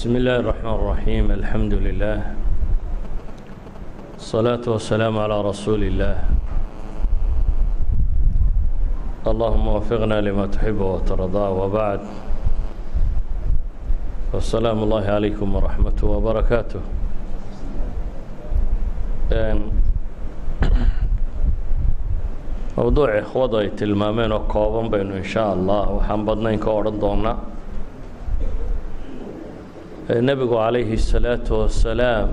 بسم الله الرحمن الرحيم الحمد لله الصلاة والسلام على رسول الله اللهم وفقنا لما تحب وترضى وبعد والسلام الله عليكم ورحمته وبركاته mowduuc ikhwadu ay tilmaameen oo kooban baynu in shaa allah waxaan badnayn ka odhan doonaa nebigu calayhi الsalaatu wasalaam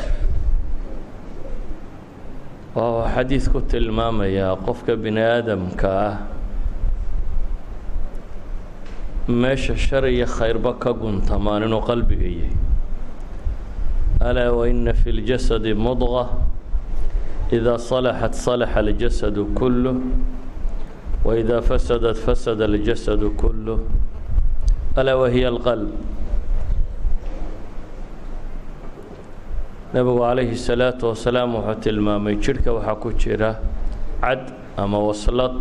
waa xadiid ku tilmaamayaa qofka bini aadamka ah meesha shar iyo khayrba ka guntamaan inuu qalbiga yahay alaa waina fi اljasadi mudqa إذا صلحت صلح الجسد كله وإذا فسدت فسد الجسد كله ألا وهي القلب nebigu calayhi الsalaaةu wasalaam wuxuu tilmaamay jidhka waxaa ku jira cad ama waslad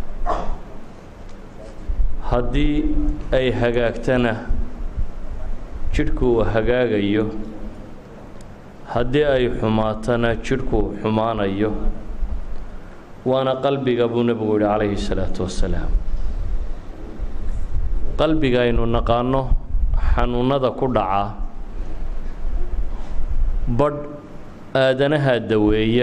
haddii ay hagaagtana jidhku uu hagaagayo haddii ay xumaatana jidhku xumaanayo waana qalbiga buu nebigu yihi calayhi الsalaatu wasalaam qalbiga aynu naqaano xanuunada ku dhaca badh aadanaha daweeya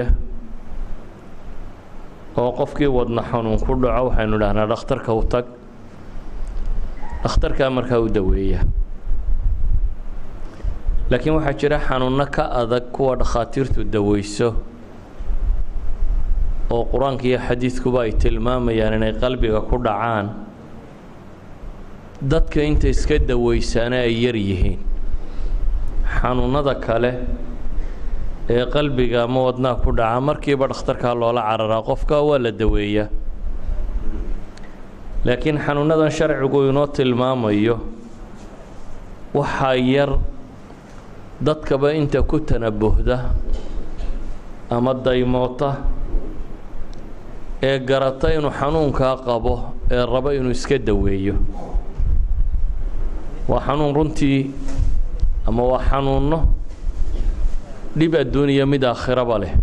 oo qofkii wadna xanuun ku dhaco waxaynu dhahnaa dhakhtarka u tag dhakhtarkaa markaa u daweeya laakiin waxaa jira xanuunno ka adag kuwa dhakhaatiirtu daweyso oo qur-aanka iyo xadiidkuba ay tilmaamayaan inay qalbiga ku dhacaan dadka inta iska daweysaana ay yar yihiin xanuunnada kale ee qalbiga ama wadnaha ku dhaca markiiba dhakhtarkaa loola cararaa qofka waa la daweeyaa laakiin xanuunnadan sharcigu inoo tilmaamayo waxaa yar dadkaba inta ku tanabuhda ama daymoota ee garata inuu xanuunkaa qabo ee rabo inuu iska daweeyo waa xanuun runtii ama waa xanuunno dhib adduuniya mid aakhiraba leh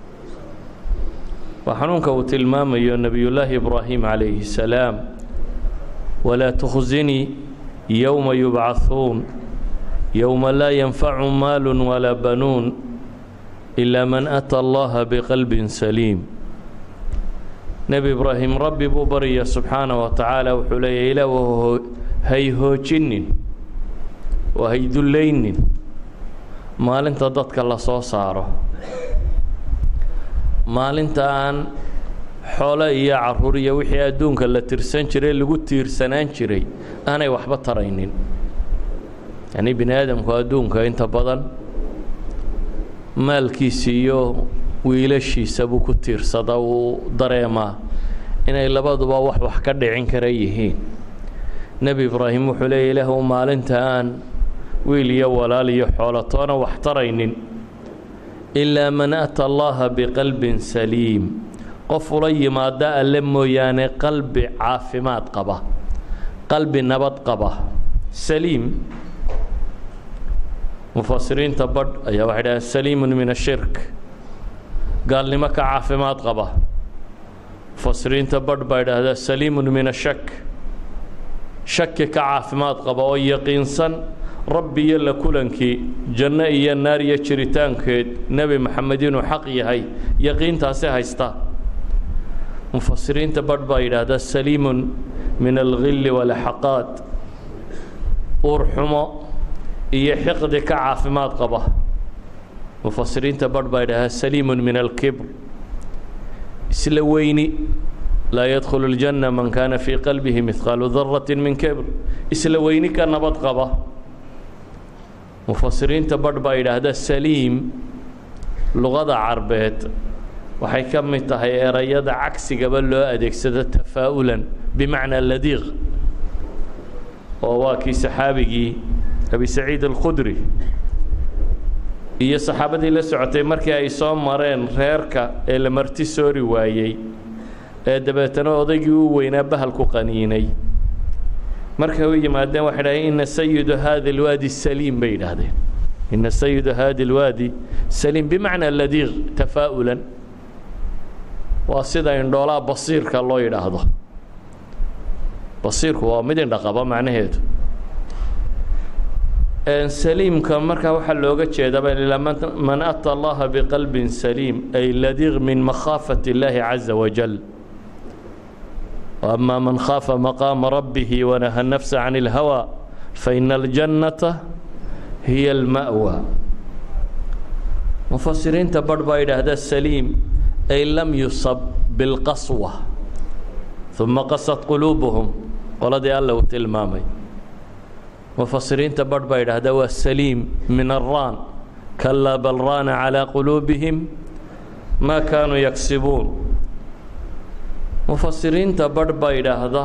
waa xanuunka uu tilmaamayo nebiyullaahi ibraahim calayhi salaam walaa tukhsinii yowma yubcahuun yowma laa yanfacu maalu walaa banuun ilaa man ata allaha biqalbin saliim nebi ibraahim rabbi buu barya subxaana wa tacaala wuxuu leeyahy ilaa hay hoojinin oo hay dullaynin maalinta dadka la soo saaro maalinta aan xoolo iyo caruur iyo wixii adduunka la tirsan jiray lagu tiirsanaan jiray aanay waxba taraynin yacnii bini aadamku adduunka inta badan maalkiisa iyo wiilashiisa buu ku tiirsada uu dareemaa inay labaduba wax wax ka dhicin kara yihiin nebi ibraahim wuxuu leeya ilaahu maalinta aan wiil iyo walaal iyo xoolatoona wax taraynin ilaa man ata allaha biqalbin saliim qof ula yimaada alle mooyaane qalbi caafimaad qaba qalbi nabad qaba saliim mufasiriinta badh ayaa waxay dhahaan saliimun min ashirk gaalnimo ka caafimaad qaba mufasiriinta badh baa idhaahdaa saliimun min ashak shaki ka caafimaad qaba oo yaqiinsan rabbi iyo la kulankii janno iyo naar iyo jiritaankeed nebi maxamed inuu xaq yahay yaqiintaasi haysta mufasiriinta badh baa yidhaahdaa saliimun min alghilli walaxaqaad uur xumo iyo xiqdi ka caafimaad qaba mufasiriinta badh baa idhaahdaa saliimun min alkibr isla weyni laa yadkhulu اljanna man kaana fii qalbihi midqaalu darati min kibr isla weyni ka nabad qaba mufasiriinta badh baa yidhaahda saliim luqada carbeed waxay ka mid tahay erayada cagsigaba loo adeegsado tafaa'ulan bimacnaa ladiiq oo waa kii saxaabigii abi saciid alkhudri iyo saxaabadii la socotay markii ay soo mareen reerka ee la marti soori waayey ee dabeetana odaygii u weynaa bahalku qaniinay markay u yimaadeen waxay dhahdeen ina sayidu hadi اlwaadi saliim bay yidhaahdeen ina sayidu hadi اlwaadi saliim bimacnaa ladiiq tafaa'ulan waa sida indhoolaa basiirka loo yidhaahdo basiirku waa mid indhaqaba macnaheedu saliimka markaa waxaa looga jeedaba ilaa man ata allaha biqalbin saliim ay ladiiq min makhaafat اllaahi caza wajal وأما من خاف مقام ربه ونهى النفس عن الهوى فإن الجنة هي المأوى مفسرينta barh baa yidhaahda سليم أي لم يصب بالqasوة ثuma qasت قلوبهم qoladii alla uu tilmaamay مفسiriinta barh baa yidhaahda waa سليم من الrاn كلا bل rاn على قلوبهم ما كانوا يكسبون mufasiriinta barh baa yidhaahda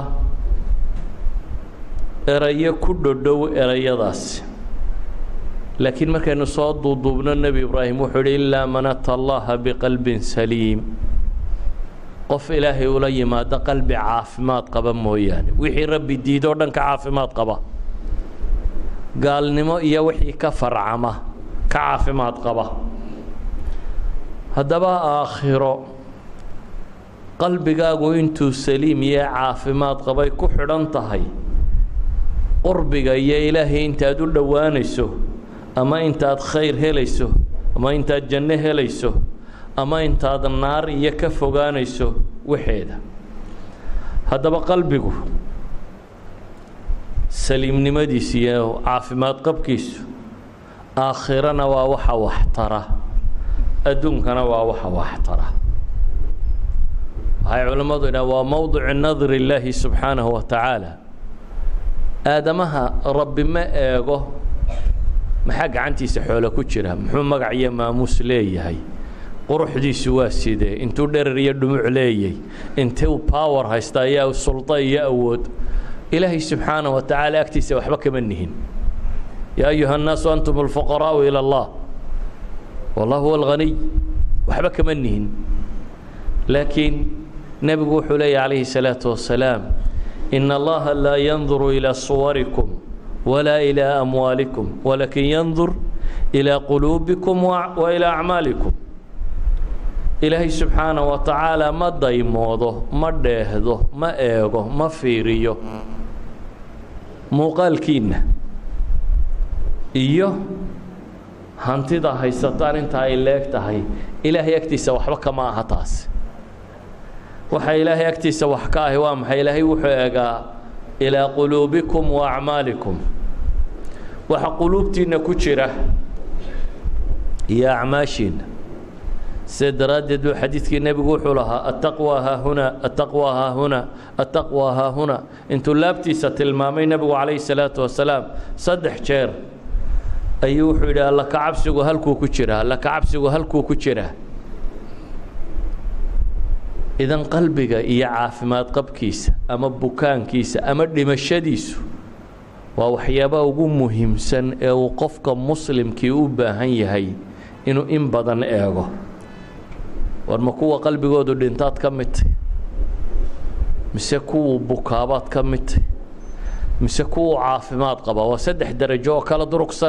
erayo ku dhodhow erayadaasi laakiin markaynu soo duuduubno nebi ibraahim wuxuu yidhi ilaa man ata allaha biqalbin saliim qof ilaahay ula yimaado qalbi caafimaad qaba mooyaane wixii rabbi diidoo dhan ka caafimaad qaba gaalnimo iyo wixii ka farcama ka caafimaad qaba haddaba aakhiro qalbigaagu intuu saliim iyo caafimaad qabay ku xidhan tahay qurbiga iyo ilaahay intaad u dhowaanayso ama intaad khayr helayso ama intaad janno helayso ama intaad naar iyo ka fogaanayso waxeeda haddaba qalbigu saliimnimadiisa iyo caafimaad qabkiisu aakhirana waa waxa waxtara adduunkana waa waxa waxtara waxay culimmadu idhaha waa mowdicu nadri illaahi subxaanahu wa tacaala aadamaha rabbi ma eego maxaa gacantiisa xoolo ku jira muxuu magac iyo maamuus leeyahay quruxdiisu waa sidee intuu dherer iyo dhumuc leeyay intuu power haysta ayaa sulda iyo awood ilaahay subxaanahu wa tacaala agtiisa waxba kama nihin yaa ayuha annaasu antum alfuqaraa'u ila allah wallah huwa alghaniy waxba kama nihin laakiin nebigu wuxuu leeyahy calayhi الsalaaةu wasalaam in allaha laa yanduru ilىa suwarikum walaa ilىa amwaalikum walakin yandur ilىa quluubikum wa ilىa acmaalikum ilaahay subxaanaه wa tacaala ma daymoodo ma dheehdo ma eego ma fiiriyo muuqaalkiinna iyo hantida haysataan inta ay leeg tahay ilaahay agtiisa waxba kama aha taasi waxa ilaahay agtiisa wax ka ahi waa maxay ilaahay wuxuu eegaa ilaa quluubikum wa acmaalikum waxa quluubtiinna ku jira iyo acmaashiinna sida daraaddeed buu xadiidkii nebigu wuxuu lahaa attaqwa haahuna attaqwa haahuna attaqwa haahuna intuu laabtiisa tilmaamay nebigu calayhi salaatu wasalaam saddex jeer ayuu wuxuu yidhi alla ka cabsigu halkuu ku jiraa alla ka cabsigu halkuu ku jiraa idan qalbiga iyo caafimaad qabkiisa ama bukaankiisa ama dhimashadiisu waa waxyaabaha ugu muhiimsan ee uu qofka muslimkii u baahan yahay inuu in badan eego war ma kuwa qalbigoodu dhintaad ka midtay mise kuwuu bukaabaad ka midtay mise kuwuu caafimaad qaba waa saddex darajo oo kala durugsan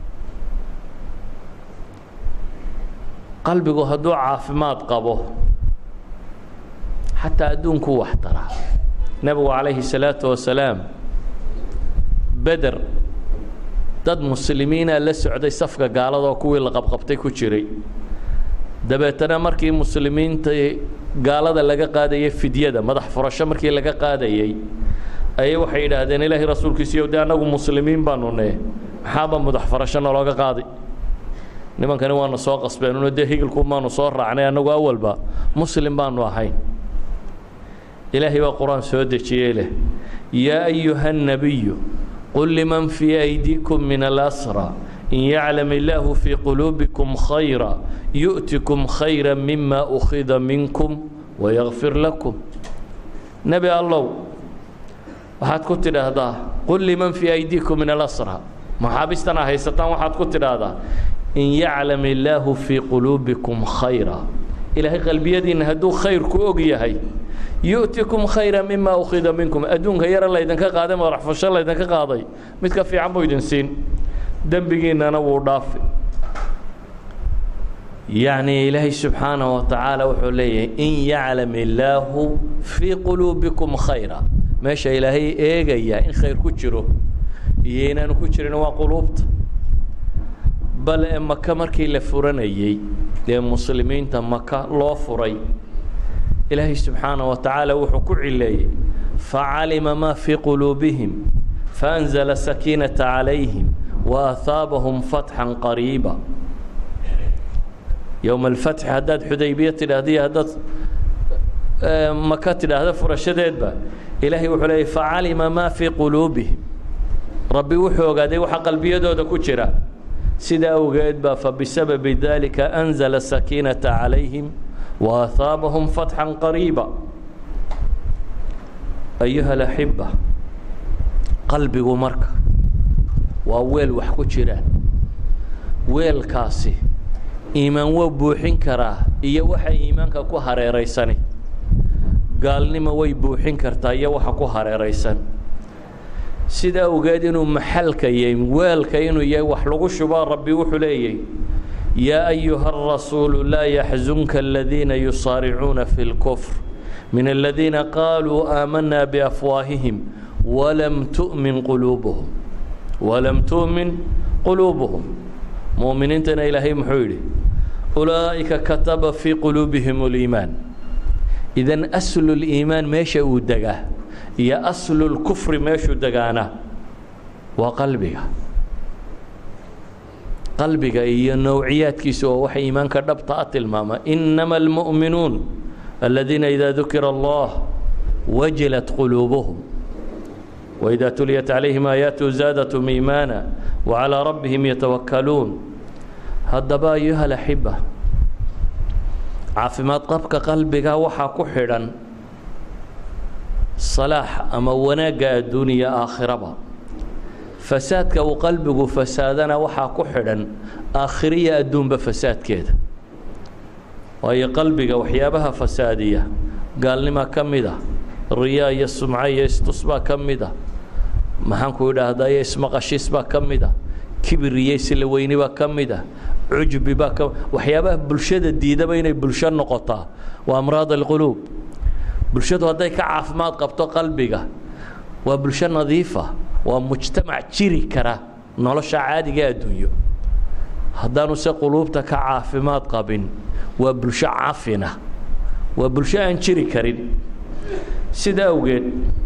qalbigu hadduu caafimaad qabo xataa adduunkuu wax taraa nebigu calayhi salaatu wasalaam beder dad muslimiina la socday safka gaaladaoo kuwii la qabqabtay ku jiray dabeetana markii muslimiinta gaalada laga qaadayay fidyada madax furasho markii laga qaadayey ayay waxay yidhaahdeen ilaahay rasuulkiisiiyo de annagu muslimiin baanu ne maxaaba madax furasho nalooga qaaday nimankani waana soo qasbeenuno dee higilku maanu soo raacnay annagu awalba muslim baanu ahayn ilaahay baa qur-aan soo dejiyey leh yaa ayuha الnabiyu qul liman fii aydiikum min alasra in yaclam illaahu fii quluubikum khayra yu'tikum khayra mima ukhida minkum wayakfir lakum nebi allow waxaad ku tidhaahdaa qul liman fii aydiikum min alasra maxaabistana haysataan waxaad ku tidhaahdaa in yaclam illaahu fii quluubikum khayra ilaahay qalbiyadiinna hadduu khayr ku og yahay yu'tikum khayra mima ukhida minkum adduunka yara laydinka qaaday madax fusho laydinka qaaday mid ka fiican buu idin siin dembigiinnana wuu dhaafi yacni ilaahay subxaanaه wa tacaala wuxuu leeyahay in yaclam illaahu fii quluubikum khayra meesha ilaahay eegaya in khayr ku jiro iyo inaanu ku jirin waa quluubta bal ee maka markii la furanayey ee muslimiinta maka loo furay ilaahay subxaanaه wa tacaala wuxuu ku cileeyey facalima ma fii quluubihim faأnzla sakiinata calayhim وأثاabahum fatxا qariiba yowma alfatxi haddaad xudaybiya tidhaahda iyo haddaad maka tidhaahda furashadeedba ilaahay wuxuu leeyay facalima maa fii quluubihim rabbi wuxuu ogaaday waxa qalbiyadooda ku jira sidaa awgeed baa fabisababi dalika anzala sakiinata calayhim waahaabahum fatxan qariiba ayuha alaxiba qalbigu marka waa weel wax ku jiraan weelkaasi iimaan waa buuxin karaa iyo waxa iimaanka ku hareeraysani gaalnimo way buuxin kartaa iyo waxa ku hareeraysan sida awgeed inuu maxalka yahay weelka inuu yahay wax lagu shubaa rabbi wuxuu leeyahy yaa ayuha arasuulu laa yaxzunka aladiina yusaaricuuna fi اlkufr min aladiina qaaluu aamanaa biafwaahihim walam tu'min quluubuhum walam tu'min quluubuhum mu'miniintana ilaahay muxuu yidhi ulaa'ika kataba fii quluubihim اliimaan idan aslu liimaan meesha uu degaa iyo aslu lkufri meeshuu degaana waa qalbiga qalbiga iyo nowciyaadkiisa oo waxa iimaanka dhabta a tilmaama inama almu'minuun aladiina idaa dukira allah wajilat quluubuhum waidaa tuliyat calayhim aayaatu zaadatum iimaana wacalaa rabbihim yatawakkaluun haddaba ayuha alaxiba caafimaad qabka qalbiga waxaa ku xidhan salaax ama wanaagga adduuniya aakhiraba fasaadka uu qalbigu fasaadana waxaa ku xidhan aakhiriya adduunba fasaadkeeda waayo qalbiga waxyaabaha fasaadiya gaalnima ka mid a riyaa iyo sumco iyo istusbaa ka mid a maxaanku idhaahdayo ismaqashiisbaa ka mid a kibir iyo isla weynibaa ka mid a cujbi baa ka waxyaabaha bulshada diidaba inay bulsho noqotaa waa amraad alquluub bulshadu hadday ka caafimaad qabto qalbiga waa bulsho nadiifa waa mujtamac jiri kara nolosha caadiga adduunyo haddaanu se quluubta ka caafimaad qabin waa bulsho cafina waa bulsho aan jiri karin sida awgeed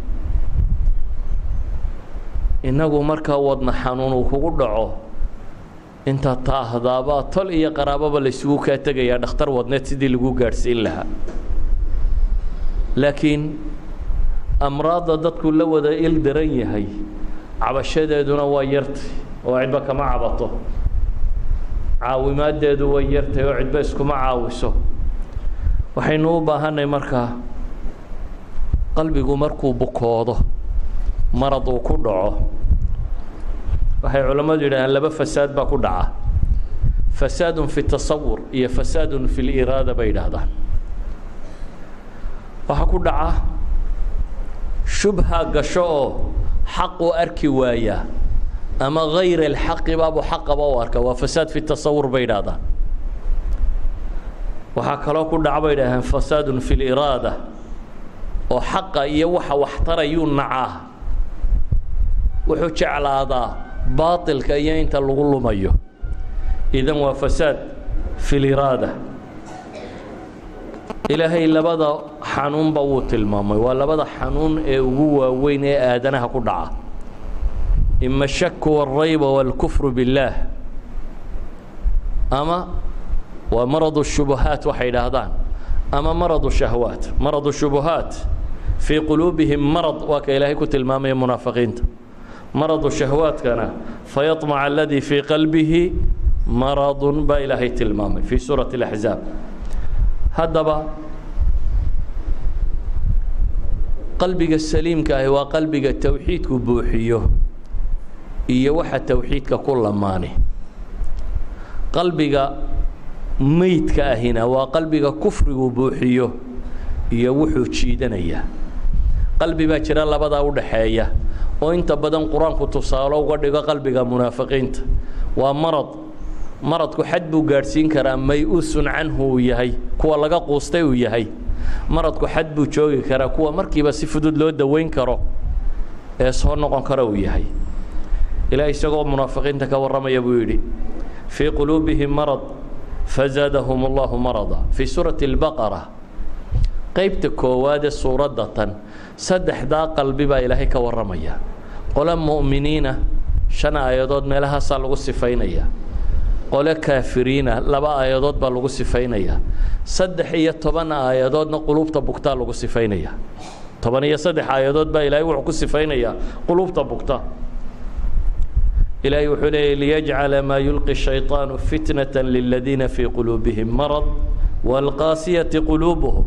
innagu markaa wadna xanuun uu kugu dhaco intaa taahdaabaa tol iyo qaraababa laysugu kaa tegayaa dhakhtar wadneed sidii lagu gaadhsiin lahaa laakiin amraadda dadku la wada il daran yahay cabashadeeduna waa yartay oo cidba kama cabato caawimaaddeedu way yartay oo cidba iskuma caawiso waxaynu u baahanay markaa qalbigu markuu bukoodo marad uu ku dhaco waxay culammadu yidhahdeen laba fasaad baa ku dhaca fasaadun fi tasawur iyo fasaadun fi liraada bay yidhaahdaan waxaa ku dhaca shubha gasho oo xaquu arki waayaa ama hayr alxaqi baabuu xaqaba u arka waa fasaad fi tasawur bay yidhaahdaan waxaa kaloo ku dhaca bay yidhahdeen fasaadun fi liraada oo xaqa iyo waxa waxtarayuu nacaa wuxuu jeclaadaa baatilka iyo inta lagu lumayo idan waa fasaad fi liraada ilaahay labada xanuunba wuu tilmaamay waa labada xanuun ee ugu waaweyn ee aadanaha ku dhaca ima shaku wاlrayba wاlkufru biاllaah ama waa maradu shubuhaat waxay idhaahdaan ama maradu shahwaat maradu shubuhaat fii quluubihim marad waa ka ilaahay ku tilmaamaya munaafiqiinta maradu shahwaadkana fayaطmac aladii fii qalbihi maradun baa ilaahay tilmaamay fii suurati اlaxzaab haddaba qalbiga saliimka ahi waa qalbiga towxiidku buuxiyo iyo waxa towxiidka ku lamaani qalbiga meydka ahina waa qalbiga kufrigu buuxiyo iyo wuxuu jiidanayaa qalbi baa jira labadaa u dhaxeeya oo inta badan qur-aanku tusaalo uga dhigo qalbiga munaafiqiinta waa marad maradku xad buu gaadhsiin karaa may-usun canhu uu yahay kuwa laga quustay uu yahay maradku xad buu joogi karaa kuwa markiiba si fudud loo daweyn karo ee soo noqon kara uu yahay ilaah isagoo munaafiqiinta ka warramaya buu yidhi fii quluubihim marad fazaadahum allahu marada fii suurati albaqara qaybta koowaad ee suuradda tan saddexdaa qalbi baa ilaahay ka warramaya qole mu'miniina shan aayadood meelahaasaa lagu sifaynaya qole kaafiriina laba aayadood baa lagu sifaynaya saddex iyo toban aayadoodna quluubta bugtaa lagu sifaynaya toban iyo saddex aayadood baa ilaahay wuxuu ku sifaynayaa quluubta bugta ilaahay wuxuu leeyay liyajcala maa yulqi shayطaanu fitnata liladiina fii quluubihim marad waalqaasiyati quluubuhum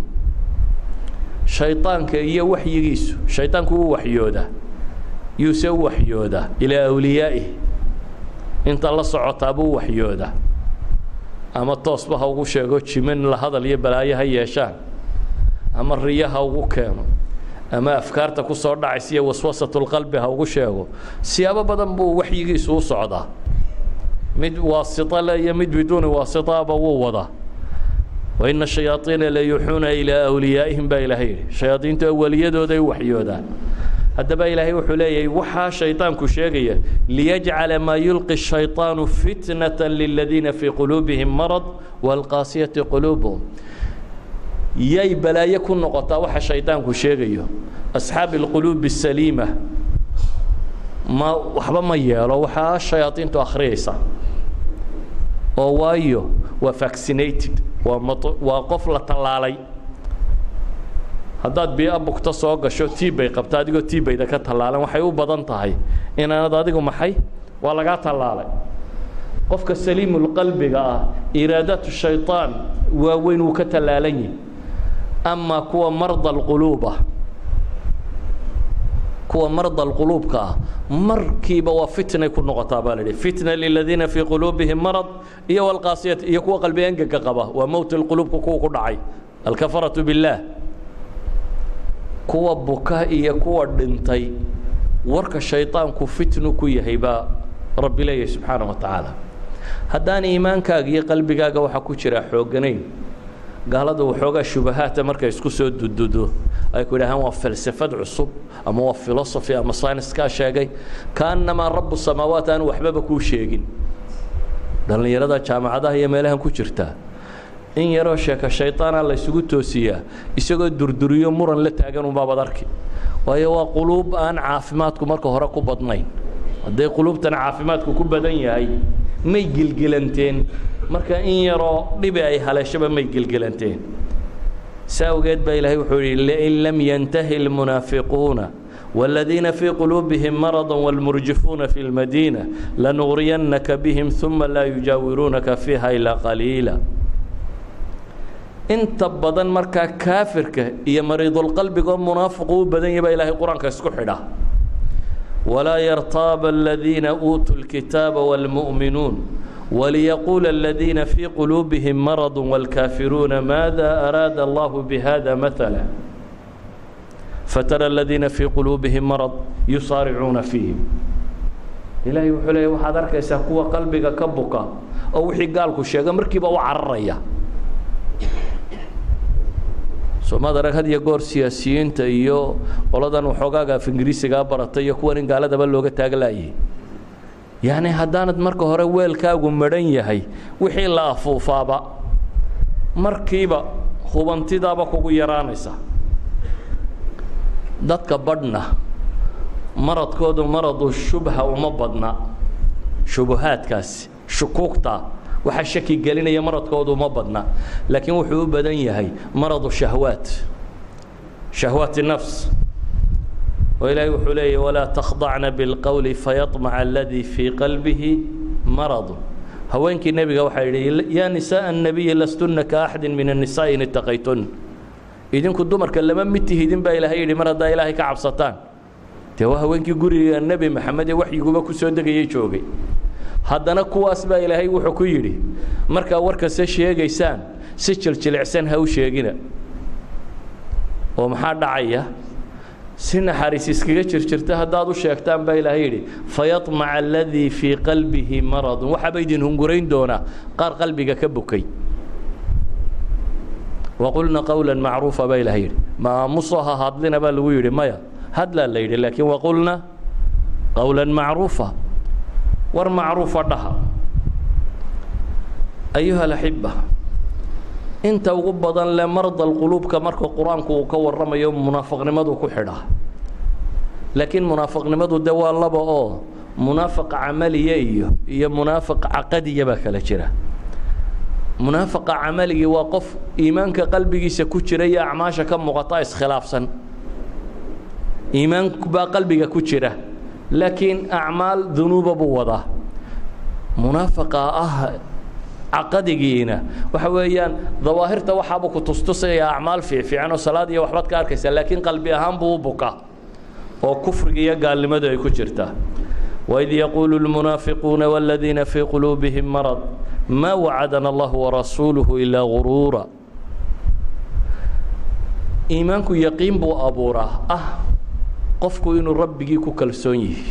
shayطaanka iyo waxyigiisu shayطaanku wuu waxyoodaa yuuse u waxyoodaa ilaa awliyaa'ih inta la socotaa buu waxyoodaa ama toosba ha ugu sheego jimin la hadal iyo balaayo ha yeeshaan ama riyo ha ugu keeno ama afkaarta ku soo dhacaysa iyo waswasatulqalbi ha ugu sheego siyaabo badan buu waxyigiisu u socdaa mid waasito le iyo mid biduuni waasitaaba wuu wadaa waina shayaaiina la yuuxuuna ilaa awliyaa'ihim baa ilaahay yidhi shayaadiintu awaliyadooday u waxyoodaan haddaba ilaahay wuxuu leeyahay waxaa shayطaanku sheegaya liyajcala maa yulqi shayطaanu fitnata liladiina fii quluubihim marad waalqaasiyati quluubuhum yay balaayo ku noqotaa waxa shayطaanku sheegayo asxaabi اlquluubi الsaliima ma waxba ma yeelo waxaa shayaadiintu akhriyaysa oo waayo waa vaccinated waa m waa qof la tallaalay haddaad biia bugto soo gasho tiibbay qabta adigoo tiibbayda ka tallaalan waxay u badan tahay inaanad adigu maxay waa lagaa tallaalay qofka saliimulqalbiga ah iraadatu shayطaan waaweyn wuu ka tallaalan yihi amaa kuwa marda alquluuba kuwa marda alquluubka ah markiiba waa fitnay ku noqotaa baa la idhi fitna liladiina fii quluubihim marad iyo walqaasiyat iyo kuwa qalbi engega qaba waa mowt lquluubka kuwa ku dhacay alkafaratu biاllaah kuwa buka iyo kuwa dhintay warka shayطaanku fitnu ku yahay baa rabbi leeyahay subxaanaه wa tacaala haddaan iimaankaaga iyo qalbigaaga waxaa ku jira xoogganayn gaaladu waxoogaa shubahaata markay isku soo dududo ay ku yidhahaan waa falsafad cusub ama waa philosophy ama syniskaa sheegay kaannamaa rabu samaawaat aan waxbaba kuu sheegin dhallinyarada jaamacadaha iyo meelahan ku jirtaa in yaroo sheeka shayطaana laysugu toosiyaa isagoo durduriyo muran la taagan unbaabad arki waayo waa quluub aan caafimaadku marka hore ku badnayn hadday quluubtan caafimaadku ku badan yahay may gelgelanteen marka in yaroo dhibi ay haleeshaba may gelgelanteen saa awgeed baa ilaahay wuxuu yidhi lain lam yantahi اlmunaafiquuna والذiina fii quluubihim marضa wاlmurjifuuna fi اlmadiina lanugriyannaka bihim ثuma laa yujaawiruunaka fiiha ilaa qaliila inta badan markaa kaafirka iyo mariidulqalbigoo munaafiqu u badan yahy baa ilaahay qur-aanka isku xidha walaa yartaaba aladiina uutuu اlkitaaba wاlmu'minuun waliyaquula aladiina fii quluubihim maradu wاlkaafiruuna maada araada allahu bihada maala fatara aladiina fii quluubihim marad yusaaricuuna fiihim ilaahay wuxuu leeya waxaad arkaysaa kuwa qalbiga ka buka oo wixii gaalku sheega markiiba u cararaya soomaad arag had iyo goor siyaasiyiinta iyo qoladan waxoogaaga af ingiriisigaa baratay iyo kuwan in gaaladaba looga taaglaayay yacni haddaanad marka hore weelkaagu madhan yahay wixii la afuufaaba markiiba hubantidaaba kugu yaraanaysa dadka badhna maradkoodu maradu shubha uma badna shubuhaadkaasi shukuugta waxaa shaki gelinaya maradkoodu uma badna laakiin wuxuu u badan yahay maradu shahwaat shahwaati nafs oo ilaahay wuxuu leeyahy walaa takhdacna bilqowli fayaطmaca aladii fii qalbihi maradu haweenkii nebiga waxaa yidhi yaa nisaءa الnabiyi lastunna ka axadi min الnisaءi in itaqaytun idinku dumarka lama mid tihidin baa ilaahay yidhi mar haddaa ilaahay ka cabsataan dee waa haweenkii guriga nebi maxamed ee waxyiguba ku soo degayay joogay haddana kuwaas baa ilaahay wuxuu ku yidhi markaa warkase sheegaysaan si jiljilicsan ha u sheegina oo maxaa dhacaya si naxariis iskaga jirjirta haddaad u sheegtaan baa ilaahay yidhi fayaطmaca aladii fii qalbihi maradun waxaaba idin hungurayn doonaa qaar qalbiga ka bukay waqulna qowla macruufa baa ilahay yidhi maamusoha hadlina baa lagu yidhi maya hadlaa la yidhi laakiin waqulna qowla macruufa war macruufa dhaha ayuha alaxiba inta ugu badan le mardal quluubka marka qur-aanku uu ka warramayo munaafaqnimadu ku xidhaa laakiin munaafaqnimadu de waa laba oo munaafiq camaliya iyo iyo munaafiq caqadiya baa kala jira munaafiqa camaligi waa qof iimaanka qalbigiisa ku jira iyo acmaasha ka muuqata iskhilaafsan iimaan baa qalbiga ku jira laakiin acmaal dunuuba buu wadaa munaafiqa ah caqadigiina waxa weeyaan dawaahirta waxaabuu ku tustusaya acmaal fiicfiican oo salaad iyo waxbaad ka arkaysaa laakiin qalbi ahaan buu u bukaa oo kufriga iyo gaalnimadu ay ku jirtaa waid yaquulu lmunaafiquuna wاladiina fii quluubihim marad ma wacadana allahu warasuuluhu ilaa guruura iimaanku yaqiin buu abuuraa ah qofku inuu rabbigii ku kalsoon yihi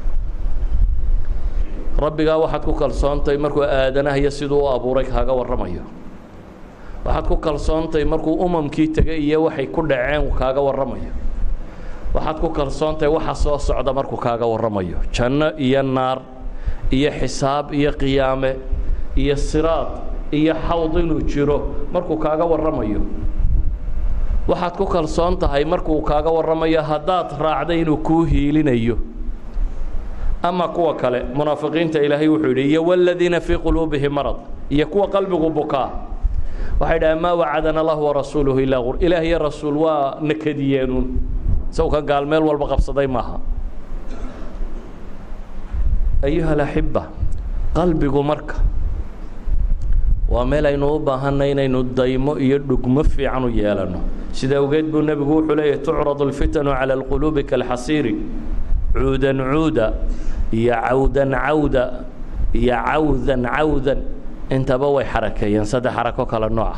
rabbigaa waxaad ku kalsoontahay markuu aadanaha iyo siduu u abuuray kaaga warramayo waxaad ku kalsoontahay markuu umamkii tegay iyo waxay ku dhaceen kaaga warramayo waxaad ku kalsoontahay waxa soo socda markuu kaaga warramayo janno iyo naar iyo xisaab iyo qiyaame iyo siraad iyo xawd inuu jiro markuu kaaga warramayo waxaad ku kalsoon tahay markuu kaaga warramayo haddaad raacday inuu kuu hiilinayo ama kuwa kale munaafiqiinta ilaahay wuxuu yidhi iyo wladiina fii quluubihim marad iyo kuwa qalbigu bukaa waxay dhahaan maa wacadana allahu warasuuluhu ilaa qur ilaah iyo rasuul waa nakadiyeenuun isagu kan gaal meel walba qabsaday maaha ayuha alaxiba qalbigu marka waa meel aynu u baahanay inaynu daymo iyo dhugmo fiican u yeelanno sida awgeed buu nebigu wuxuu leeyahy tucradu اlfitanu calى اlquluubi kalxasiiri cuudan cuuda iyo cawdan cawda iyo cawdan cawdan intaba way xarakeeyeen saddex xarako kale nooca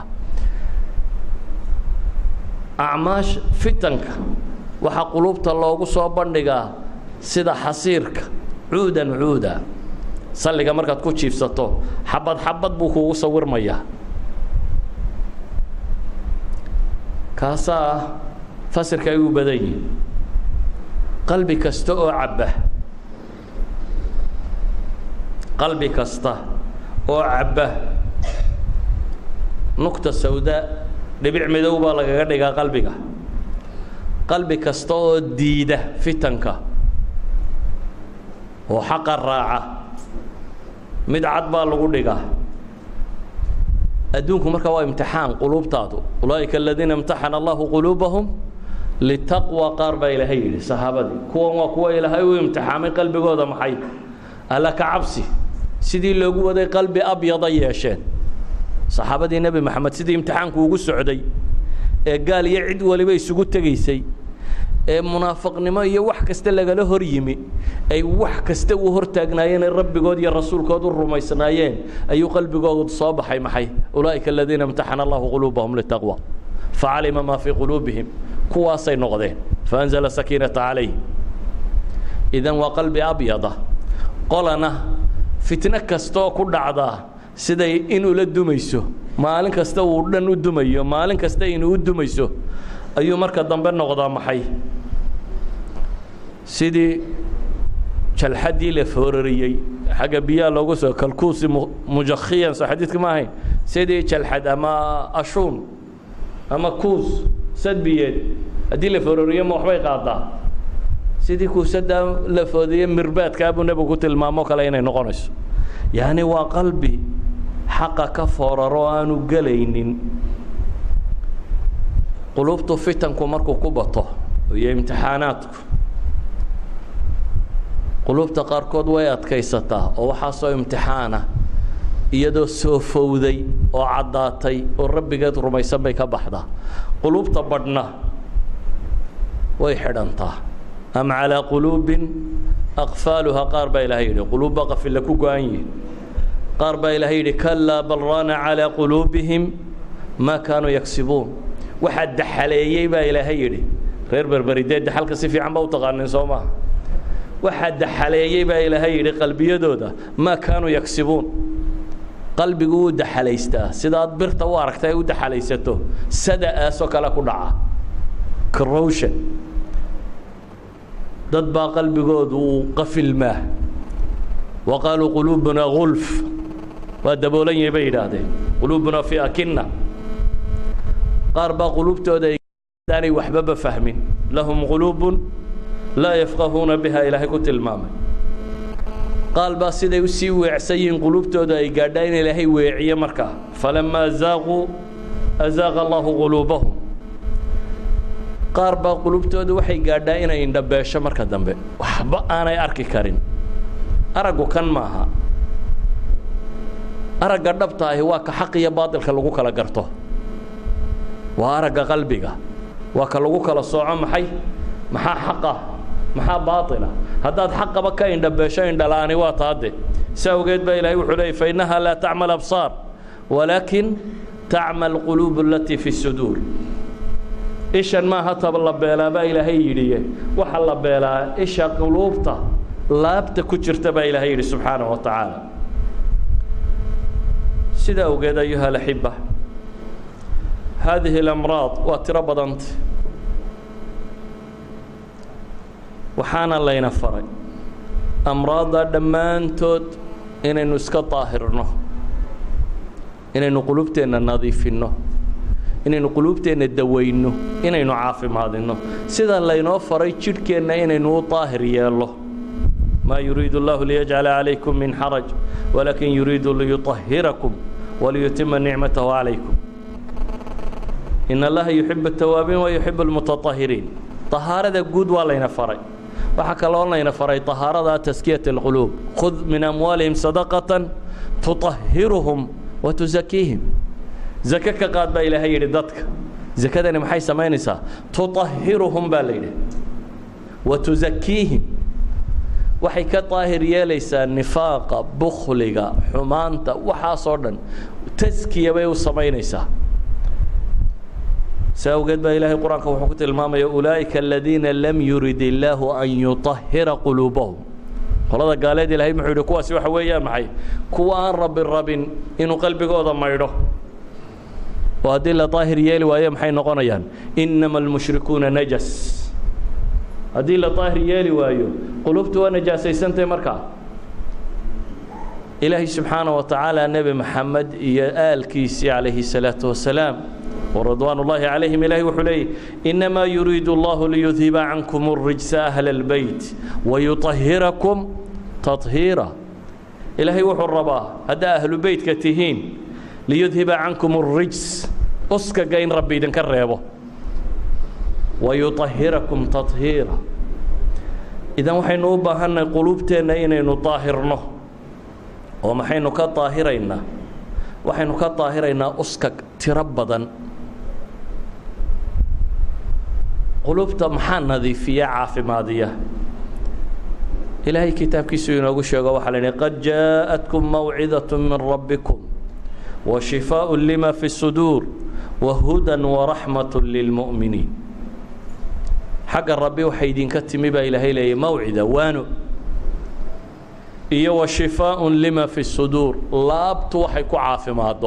acmaash fitanka waxaa quluubta loogu soo bandhigaa sida xasiirka cuudan cuuda salliga markaad ku jiifsato xabad xabad buu kuugu sawirmayaa kaasaa fasirka ay u badan yihin qalbi kasta oo cabba qalbi kasta oo cabba nugta sawda dhibic midow baa lagaga dhigaa qalbiga qalbi kasta oo diida fitanka oo xaqa raaca mid cad baa lagu dhigaa adduunku marka waa imtixaan quluubtaadu ulaa'ika aladiina imtaxana allahu quluubahum litaqwa qaar baa ilaahay yidhi saxaabadii kuwan waa kuwa ilaahay u imtixaamay qalbigooda maxay alla ka cabsi sidii loogu waday qalbi abyada yeesheen saxaabadii nebi moxamed sidii imtixaanku ugu socday ee gaal iyo cid waliba isugu tegaysay ee munaafiqnimo iyo wax kasta lagala hor yimi ay wax kasta u hortaagnaayeen ee rabbigood iyo rasuulkood u rumaysnaayeen ayuu qalbigoodu soo baxay maxay ulaa'ika aladiina imtaxana allahu quluubahum litaqwa facalima maa fii quluubihim kuwaasay noqdeen faanzala sakiinata calayhim idan waa qalbi abyada qolana fitno kastaoo ku dhacdaa siday inuu la dumayso maalin kasta uu dhan u dumayo maalin kasta inuu u dumayso ayuu marka dambe noqdaa maxay sidii jalxaddii la foorariyey xagga biyaha loogu soo kalkuusi mujakhiyan soo xadiidka ma ahayn sidii jalxad ama ashuun ama kuus sadbiyeed haddii la foorariyo ma waxbay qaadaa sidii kuusaddaa la foodiye mirbaadkaa buu nebigu ku tilmaamo kale inay noqonayso yacni waa qalbi xaqa ka fooraro aanu gelaynin quluubtu fitanku markuu ku bato iyo imtixaanaadku quluubta qaarkood way adkaysataa oo waxaasoo imtixaana iyadoo soo fowday oo caddaatay oo rabbigeed rumaysan bay ka baxdaa quluubta badhna way xidhantaa am calىa quluubin aqfaaluhaa qaar baa ilahay yidhi quluubba qafilla ku go-an yihin qaar baa ilahay yidhi kalaa bal raana calىa quluubihim maa kaanuu yagsibuun waxaa daxaleeyey baa ilaahay yidhi reer berberidee daxalka si fiican ba u taqaanin soo maaha waxaa daxaleeyey baa ilaahay yidhi qalbiyadooda maa kaanuu yagsibuun qalbigu wuu daxalaystaa sidaad birta u aragta ay u daxalaysato sada-aasoo kale ku dhaca corrosion dad baa qalbigoodu uu qafilmaa wa qaaluu quluubunaa gulf waa daboolan yahay bay yidhaahdeen quluubunaa fii akinna qaar baa quluubtooda aanay waxbaba fahmin lahum quluubun laa yafqahuuna biha ilaahay ku tilmaamay qaal baa siday u sii weecsan yihiin quluubtooda ay gaadhaa in ilaahay weeciye markaa falamaa zaaquu azaaqa allahu quluubahum qaar baa qulubtooda waxay gaadhaa inay indhabeesho marka dambe waxba aanay arki karin araggu kan maaha aragga dhabta ahi waa ka xaq iyo baatilka lagu kala garto waa aragga qalbiga waa ka lagu kala sooco maxay maxaa xaq ah maxaa baatila haddaad xaqaba ka indhabeesho indhala'ani waa taade si awgeed baa ilaahay wuxuu leeyay fa innahaa laa tacma absaar walaakin tacma alquluub alatii fi suduur ishan maaha tab la beelaa baa ilaahay yidhiye waxa la beelaa isha quluubta laabta ku jirta baa ilaahay yidhi subxaanaه wa tacaala sida awgeed ayuha alaxiba haadihi اlamraad waa tiro badanta waxaana layna faray amraadda dhammaantood inaynu iska daahirno inaynu qulubteenna nadiifinno inaynu quluubteenna dawayno inaynu caafimaadinno sida laynoo faray jidhkeenna inaynu u daahir yeello maa yuriidu اllahu liyajcala calaykum min xaraj walaakin yuriidu liyuطahirakum waliyutima nicmatahu calaykum in allaha yuxibu الtawaabiin wa yuxibu اlmutaطahiriin طahaarada guud waa layna faray waxaa kaloo layna faray طahaarada taskiyaة اlquluub khud min amwaalihim sadaqaةa tuطahiruhum wa tusakiihim zake ka qaad baa ilaahay yidhi dadka zakadani maxay samaynaysaa tuطahiruhum baa la yidhi wa tusakiihim waxay ka daahir yeelaysaa nifaaqa bukhliga xumaanta waxaasoo dhan taskiya bay u samaynaysaa si awgeed baa ilaahay qur-aanka wuxuu ku tilmaamaya ulaa'ika aladiina lam yurid illaahu an yuطahira quluubahum qolada gaaleed ilahay muxuu yidhi kuwaasi waxa weeyaan maxay kuwa aan rabi rabin inuu qalbigooda maydho oo haddii la daahir yeeli waayo maxay noqonayaan inama almushrikuuna najas haddii la daahir yeeli waayo qulubtu waa najaasaysantay markaa ilaahay subxaana wa tacaala nebi maxamed iyo aalkiisii calayhi الsalaaةu wasalaam وridوaan الlahi عalayhim ilahi wuxuu leeyay inamaa yuriidu اllahu liyudhiba cankum الrijsa أhla الbeyt wayuطahirakum taطhiira ilaahay wuxuu rabaa haddaa ahlu beytka tihiin liyudhiba cankum الrijs uskaga in rabbi idinka reebo wayuطahirakum taطhiira idan waxaynu u baahannahay quluubteenna inaynu daahirno oo maxaynu ka daahiraynaa waxaynu ka daahiraynaa uskag tiro badan qulubta maxaa nadiifiya caafimaadiya ilaahay kitaabkiisu inoogu sheego waxaa la yidhi qad jaaءatkum mawcidaة min rabbikum wa shifaaء lima fi الsuduur wa hudan waraxmaة lilmu'miniin xagga rabbi waxay idinka timi baa ilaahay leeyay mawcida waano iyo wa shifaaء lima fi الsuduur laabtu waxay ku caafimaaddo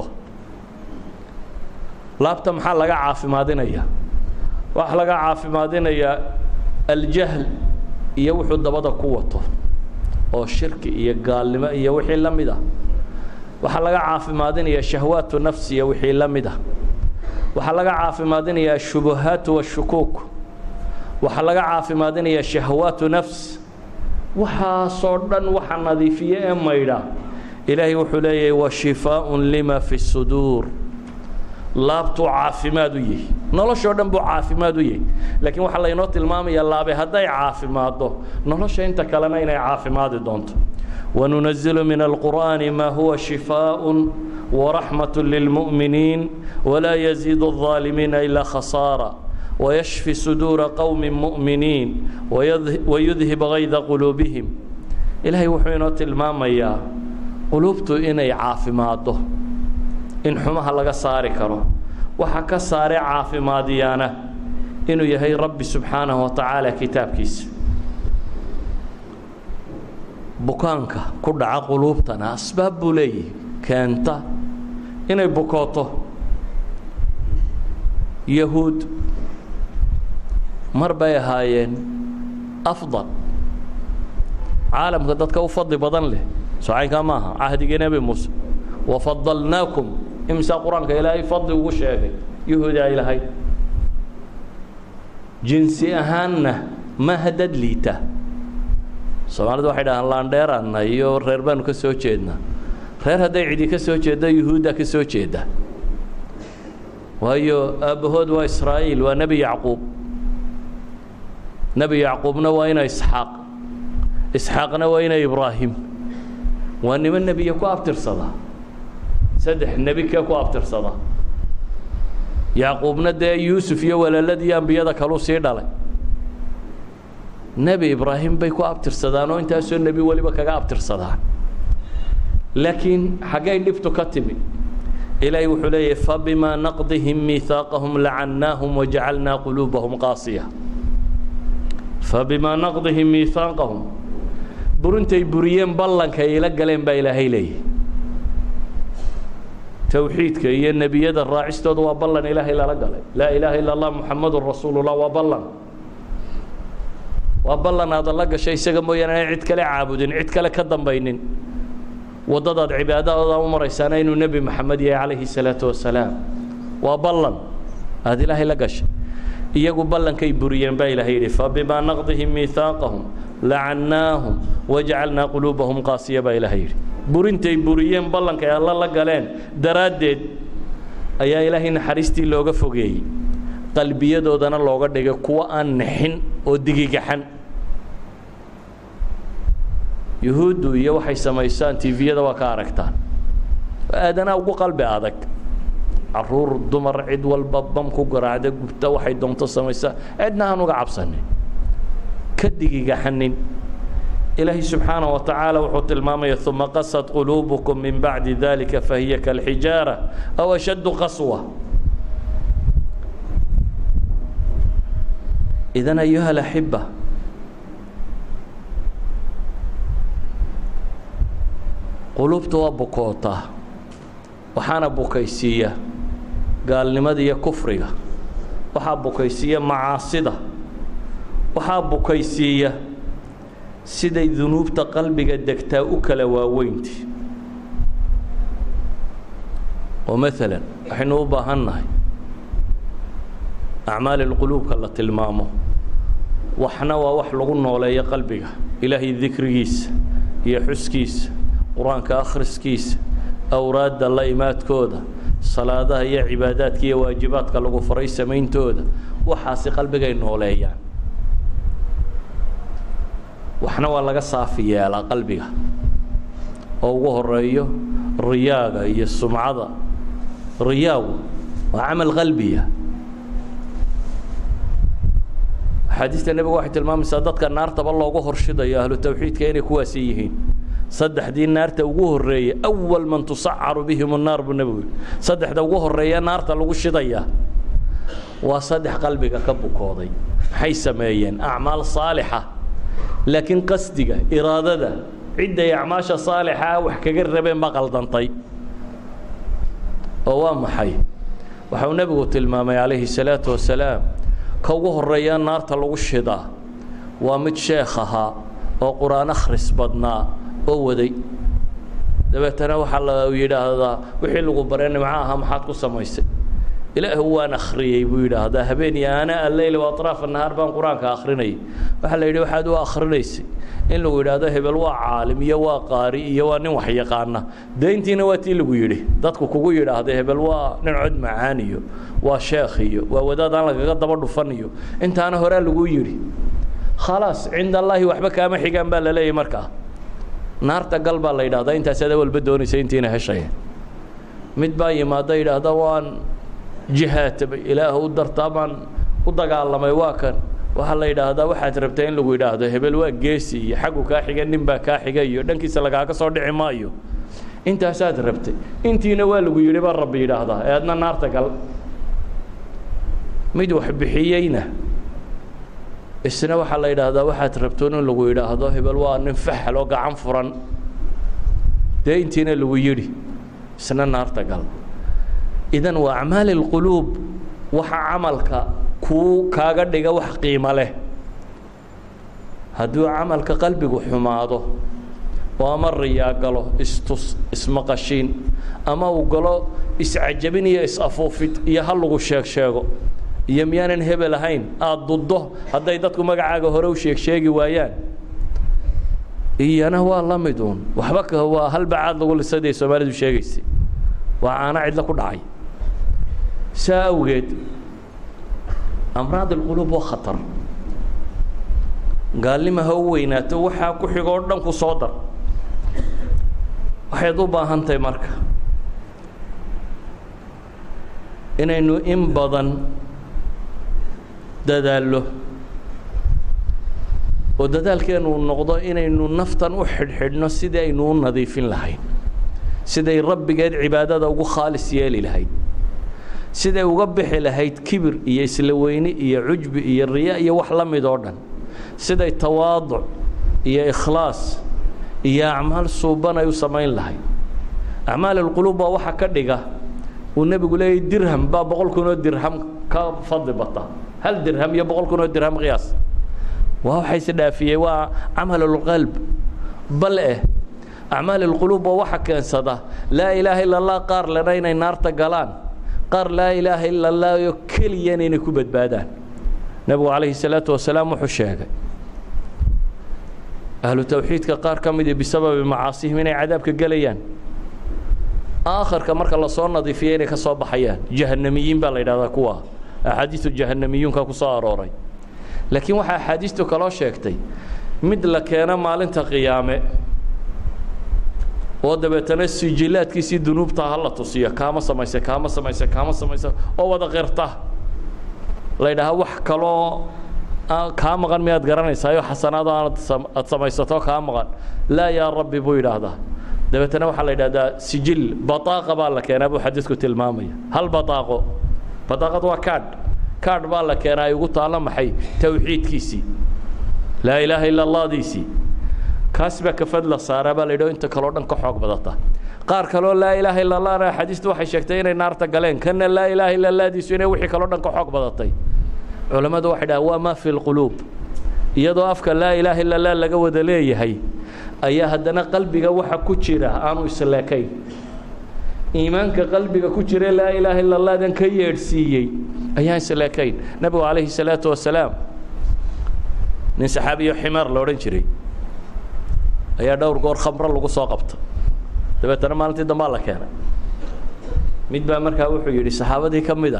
laabta maxaa laga caafimaadinaya waxaa laga caafimaadinayaa aljahl iyo wuxuu dabada ku wato oo shirki iyo gaalnimo iyo wixii la mid ah waxaa laga caafimaadinaya shahwaatu nafsi iyo wixii la mid ah waxaa laga caafimaadinaya ashubuhaatu washukuuk waxaa laga caafimaadinaya shahwaatu nafs waxaasoo dhan waxa nadiifiye ee maydha ilaahay wuxuu leeyahay wa shifaaء lima fi الsuduur laabtuu caafimaad u yahi noloshoo dhan buu caafimaad u yahi laakiin waxaa laynoo tilmaamaya laabe hadday caafimaaddo nolosha inta kalena inay caafimaadi doonto wanunazilu min alqur'aani maa huwa shifaaء waraxmaة lilmu'miniin walaa yaziid الظaalimiina ilaa khasaara ويشفي صدور qوم مؤمiنiiن ويdهب غayda qلوبهم ilaahay wuxuu inoo tilmaamayaa quluubtu inay caafimaaddo in xumaha laga saari karo waxa ka saare caafimaadiyaana inuu yahay rabbi subxaanahu wa tacaala kitaabkiisa bukaanka ku dhaca quluubtana asbaab buu leeyahay keenta inay bukooto yahuud mar bay ahaayeen afdal caalamka dadka u fadli badan leh socaynkaa maaha cahdigii nebi muuse wafadalnaakum imsaa qur-aanka ilaahay fadli ugu sheegay yahuudi ay lahayd jinsi ahaanna maaha dad liita soomaalidu waxay dhahaan laandheeraanna iyo reer baanu ka soo jeednaa reer hadday cidi ka soo jeeddo yuhuudda ka soo jeeda waayo aabbahood waa israa'iil waa nebi yacquub nebi yacquubna waa ina isxaaq isxaaqna waa ina ibraahim waa niman nebiya ku abtirsada saddex nebi kee ku abtirsada yacquubna dee yuusuf iyo walaaladii ambiyada kaluu sii dhalay nebi ibraahim bay ku abtirsadaan oo intaasoo nebi weliba kaga abtirsadaan laakiin xaggay dhibtu ka timi ilaahay wuxuu leeyahy fabimaa naqdihim miihaaqahum lacannaahum wajacalnaa quluubahum qaasiya fabimaa naqdihim miihaaqahum burintay buriyeen ballanka ila galeen baa ilaahay leeyahy towxiidka iyo nebiyada raacistooda waa ballan ilaahay lala galay laa ilaaha ila allah muxamadun rasuulullah waa ballan waa ballan aada la gashay isaga mooyaane aan cid kale caabudin cid kale ka dambaynin waddadaad cibaadadooda u maraysaana inuu nebi maxamed yahay calayhi salaatu wasalaam waa ballan aada ilaahay la gashay iyagu ballankay buriyeen baa ilaahay yidhi fabimaa naqdihim miihaaqahum lacannaahum wajacalnaa quluubahum qaasiya baa ilaahay yidhi burintay buriyeen ballankay alla la galeen daraaddeed ayaa ilaahay naxariistii looga fogeeyey qalbiyadoodana looga dhigay kuwo aan nixin oo digigaxan yuhuuddu iyo waxay samaysaan tiviyada waa ka aragtaan aadanaa ugu qalbi adag caruur dumar cid walba bam ku garaacda gubta waxay doonto samaysaa cidna aan uga cabsanin ka digigaxanin ilaahay subxaanaه wa tacaala wuxuu tilmaamaya uma qasad quluubukum min bacdi dalika fahiya kalxijaara aw ashaddu qaswa idan ayuha alaxiba quluubta waa bukootaa waxaana bukaysiiya gaalnimada iyo kufriga waxaa bukaysiiya macaasida waxaa bukaysiiya siday dunuubta qalbiga degtaa u kala waaweynti oo maalan waxaynu u baahan nahay acmaali lquluubka la tilmaamo waxna waa wax lagu nooleeyo qalbiga ilaahay dikrigiisa iyo xuskiisa qur-aanka akhriskiisa awraadda la imaadkooda salaadaha iyo cibaadaadka iyo waajibaadka lagu faray samayntooda waxaasi qalbigay nooleeyaan waxna waa laga saafi yeelaa qalbiga oo ugu horeeyo riyaaga iyo sumcada riyaagu waa camal qalbiya axaadiista nebigu waxay tilmaamaysaa dadka naartaba loogu horshidayo ahlu tawxiidka inay kuwaasi yihiin saddexdii naarta ugu horreeyey awal man tusacaru bihim الnaar buu nebigu yihi saddexda ugu horreeya naarta lagu shidayaa waa saddex qalbiga ka bukooday maxay sameeyeen acmaal saalixa laakiin qasdiga iraadada cidday acmaasha saalixaa wax kaga rabeen ba qaldantay oo waa maxay waxau nebigu tilmaamay calayhi الsalaaةu wasalaam ka ugu horeeya naarta lagu shidaa waa mid sheekh ahaa oo qur-aan akhris badnaa oo waday dabeetana waxaa la yidhaahdaa wixii lagu baree nimco aha maxaad ku samaysay ilaahu waan akhriyey buu yidhaahdaa habeen iyo ana alleyl waaطraaf nahaar baan qur-aanka akhrinayay waxaa la yidhi waxaad u akhrinaysay in lagu yidhaahdo hebel waa caalim iyo waa qaari iyo waa nin wax yaqaana dee intiina waa tii lagu yidhi dadku kugu yidhaahda hebel waa nin cod macaan iyo waa sheekh iyo waa wadaad aan lagaga daba dhufan iyo intaana horaa lagu yidhi khalaas cinda allaahi waxba kaama xigaan baa la leeyahy markaa naarta gal baa la yidhahdaa intaasaad awalba doonaysa intiina heshaya mid baa yimaada yidhaahda waan jihaatabay ilaah u dartaa baan u dagaalamay waa kan waxaa la yidhaahdaa waxaad rabtaa in lagu yidhaahdo hebel waa geesi iyo xaggu kaa xiga nin baa kaa xiga iyo dhankiisa lagaaga soo dhici maayo intaasaad rabtay intiina waa lagu yidhi baa rabbi yidhaahdaa ee adna naarta gal mid wax bixiyeyna isna waxaa la yidhaahdaa waxaad rabtoon in lagu yidhaahdo hebel waa nin faxal oo gacan furan dee intiina lagu yidhi isna naarta gal idan waa acmaali اlquluub waxa camalka kuu kaaga dhiga wax qiimo leh hadduu camalka qalbigu xumaado oo ama riyaa galo istus ismaqashiin ama uu galo iscajabin iyo is-afuufid iyo ha lagu sheeg sheego iyo miyaanan hebel ahayn aada duddo hadday dadku magacaaga hore u sheeg sheegi waayaan iyana waa la mid uun waxba k waa halbacaad lagu lisaday soomaalidu sheegaysay waa caano cidlo ku dhacay saa awgeed amraad alquluub waa khatar gaalnima ha u weynaato waxaa ku xigoo dhan ku soo dar waxayd u baahan tahay marka inaynu in badan dadaallo oo dadaalkeenu noqdo inaynu naftan u xidhxidhno sidii aynu u nadiifin lahayn siday rabbigeed cibaadada ugu khaalis yeeli lahayd siday uga bixi lahayd kibir iyo isla weyni iyo cujbi iyo riya iyo wax la mid oo dhan siday tawaaduc iyo ikhlaas iyo acmaal suuban ay u samayn lahayd acmaal alquluub baa waxa ka dhiga uu nebigu leeyay dirham baa boqol kun oo dirham ka fadli bata hal dirham iyo boqol kun oo dirham qiyaas waa waxa isdhaafiyey waa camal اlqalb bal eh acmaal اlquluub waa waxa keensada laa ilaaha ila اllah qaar lena inay naarta galaan qaar laa ilaaha ila اllah oo keliyana inay ku badbaadaan nebigu calayhi الsalaatu wasalaam wuxuu sheegay ahlu tawxiidka qaar ka midi bisababi macaasihim inay cadaabka gelayaan aakharka marka lasoo nadiifiya inay ka soo baxayaan jahanamiyiin baa la yidhahdaa kuwa axaadiisu jahanamiyuunka ku soo arooray laakiin waxaa axaadiistu kaloo sheegtay mid la keeno maalinta qiyaame oo dabeetana sijilaadkiisii dunuubta ha la tusiyo kaama samayse kaama samayse kaama samayse oo wada qirta la ydhahaa wax kaloo kaa maqan miyaad garanaysaayo xasanaado aad samaysato kaa maqan laa yaa rabbi buu yidhaahdaa dabeetana waxaa la yidhahdaa sijil baaaqa baa la keenaa buu xadiisku tilmaamaya hal baaaqo baaaqad waa kaadh kaadh baa la keenaa ay ugu taalla maxay tawxiidkiisii laa ilaaha ila allahdiisii kaas baa kafad la saaraa baa la yidhi inta kaleo dhan ka xoog badata qaar kaloo laa ilaaha illa allahna axaadiistu waxay sheegtay inay naarta galeen kana laa ilaaha illa allahdiisu inay wixii kaloo dhan ka xoog badatay culammadu waxay dhahaan waa maa fi lquluub iyadoo afka laa ilaaha illa allah laga wada leeyahay ayaa haddana qalbiga waxa ku jira aanu isleekayn iimaanka qalbiga ku jira laa ilaaha illa allahdan ka yeedhsiiyey ayaan isleekayn nebigu calayhi salaatu wasalaam nin saxaabiyo ximaar la odhan jiray ayaa dhowr goor khamro lagu soo qabta dabeetana maalintii dambaa la keenay mid baa markaa wuxuu yidhi saxaabadii ka mid ah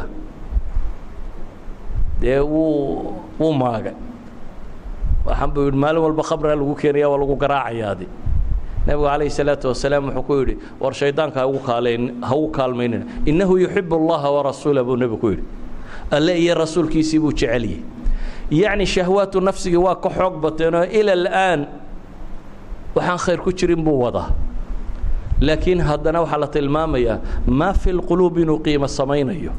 dee wuu wuu maagay waxaan buu yidhi maalin walba khamraa lagu keenaya waa lagu garaacayaadi nebigu calayhi salaatu wasalaam wuxuu ku yidhi war shaydaanka haugu kaaleyn ha ugu kaalmaynina innahu yuxibu allaha warasuula buu nebigu ku yidhi alle iyo rasuulkiisii buu jeceliyey yacni shahwaatu nafsigii waa ka xoog bateenoo ila al'aan waxaan khayr ku jirin buu wadaa laakiin haddana waxaa la tilmaamayaa maa fi lquluub inuu qiimo samaynayo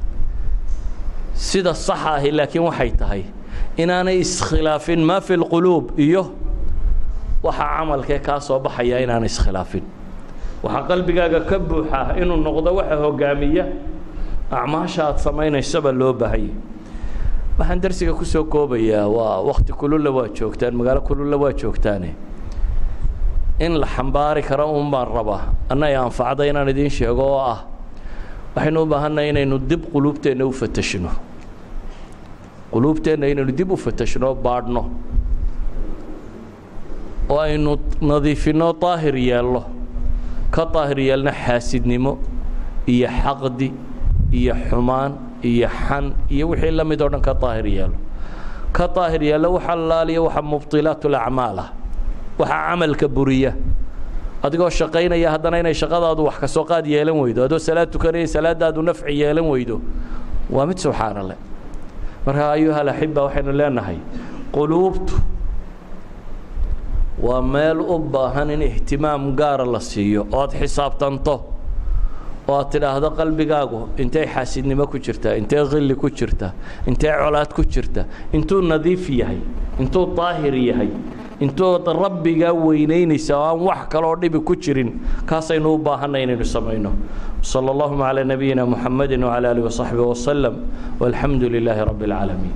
sida saxa ahi laakiin waxay tahay inaanay iskhilaafin maa fi lquluub iyo waxa camalkee kaa soo baxaya inaanay iskhilaafin waxaa qalbigaaga ka buuxa inuu noqdo waxa hogaamiya acmaasha aad samaynaysaba loo baahanya waxaan darsiga ku soo koobayaa waa wakti kululla waa joogtaan magaalo kululla waa joogtaane in la xambaari karo un baan rabaa annaga anfacda inaan idiin sheego oo ah waxaynu u baahannahay inaynu dib quluubteenna u fatashno quluubteenna inaynu dib u fatashno baadhno oo aynu nadiifinno daahir yeelno ka daahir yeelno xaasidnimo iyo xaqdi iyo xumaan iyo xan iyo wixii la mid oo dhan ka daahir yeelo ka daahir yeello waxa laaliya waxa mubdilaat ulacmaal ah waxaa camalka buriya adigoo shaqaynaya haddana inay shaqadaadu wax kasoo qaad yeelan weydo adoo salaad tukanaya salaadaadu nafci yeelan weydo waa mid subxaana leh marka ayuha alaxiba waxaynu leenahay quluubtu waa meel u baahan in ihtimaam gaara la siiyo oo aad xisaabtanto oo aad tidhaahdo qalbigaagu intee xaasidnimo ku jirta intee khilli ku jirta intee colaad ku jirta intuu nadiif yahay intuu daahir yahay intuu rabbigaa weynaynaysa oo aan wax kaloo dhibi ku jirin kaasaynu u baahanay inaynu samayno salى اllahuma calى nabiyina muxamadi wعalى alih وصaxbi وslm walxamdu lilaahi rabi اlcaalamiin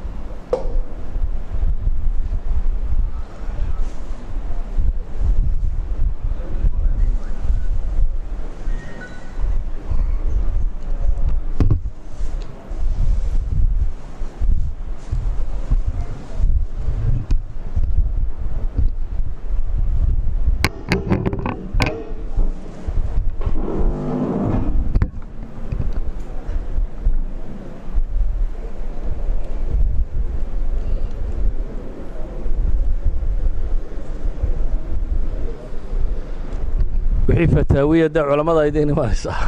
wixii fataawiya dee culammada aydiin imanaysaa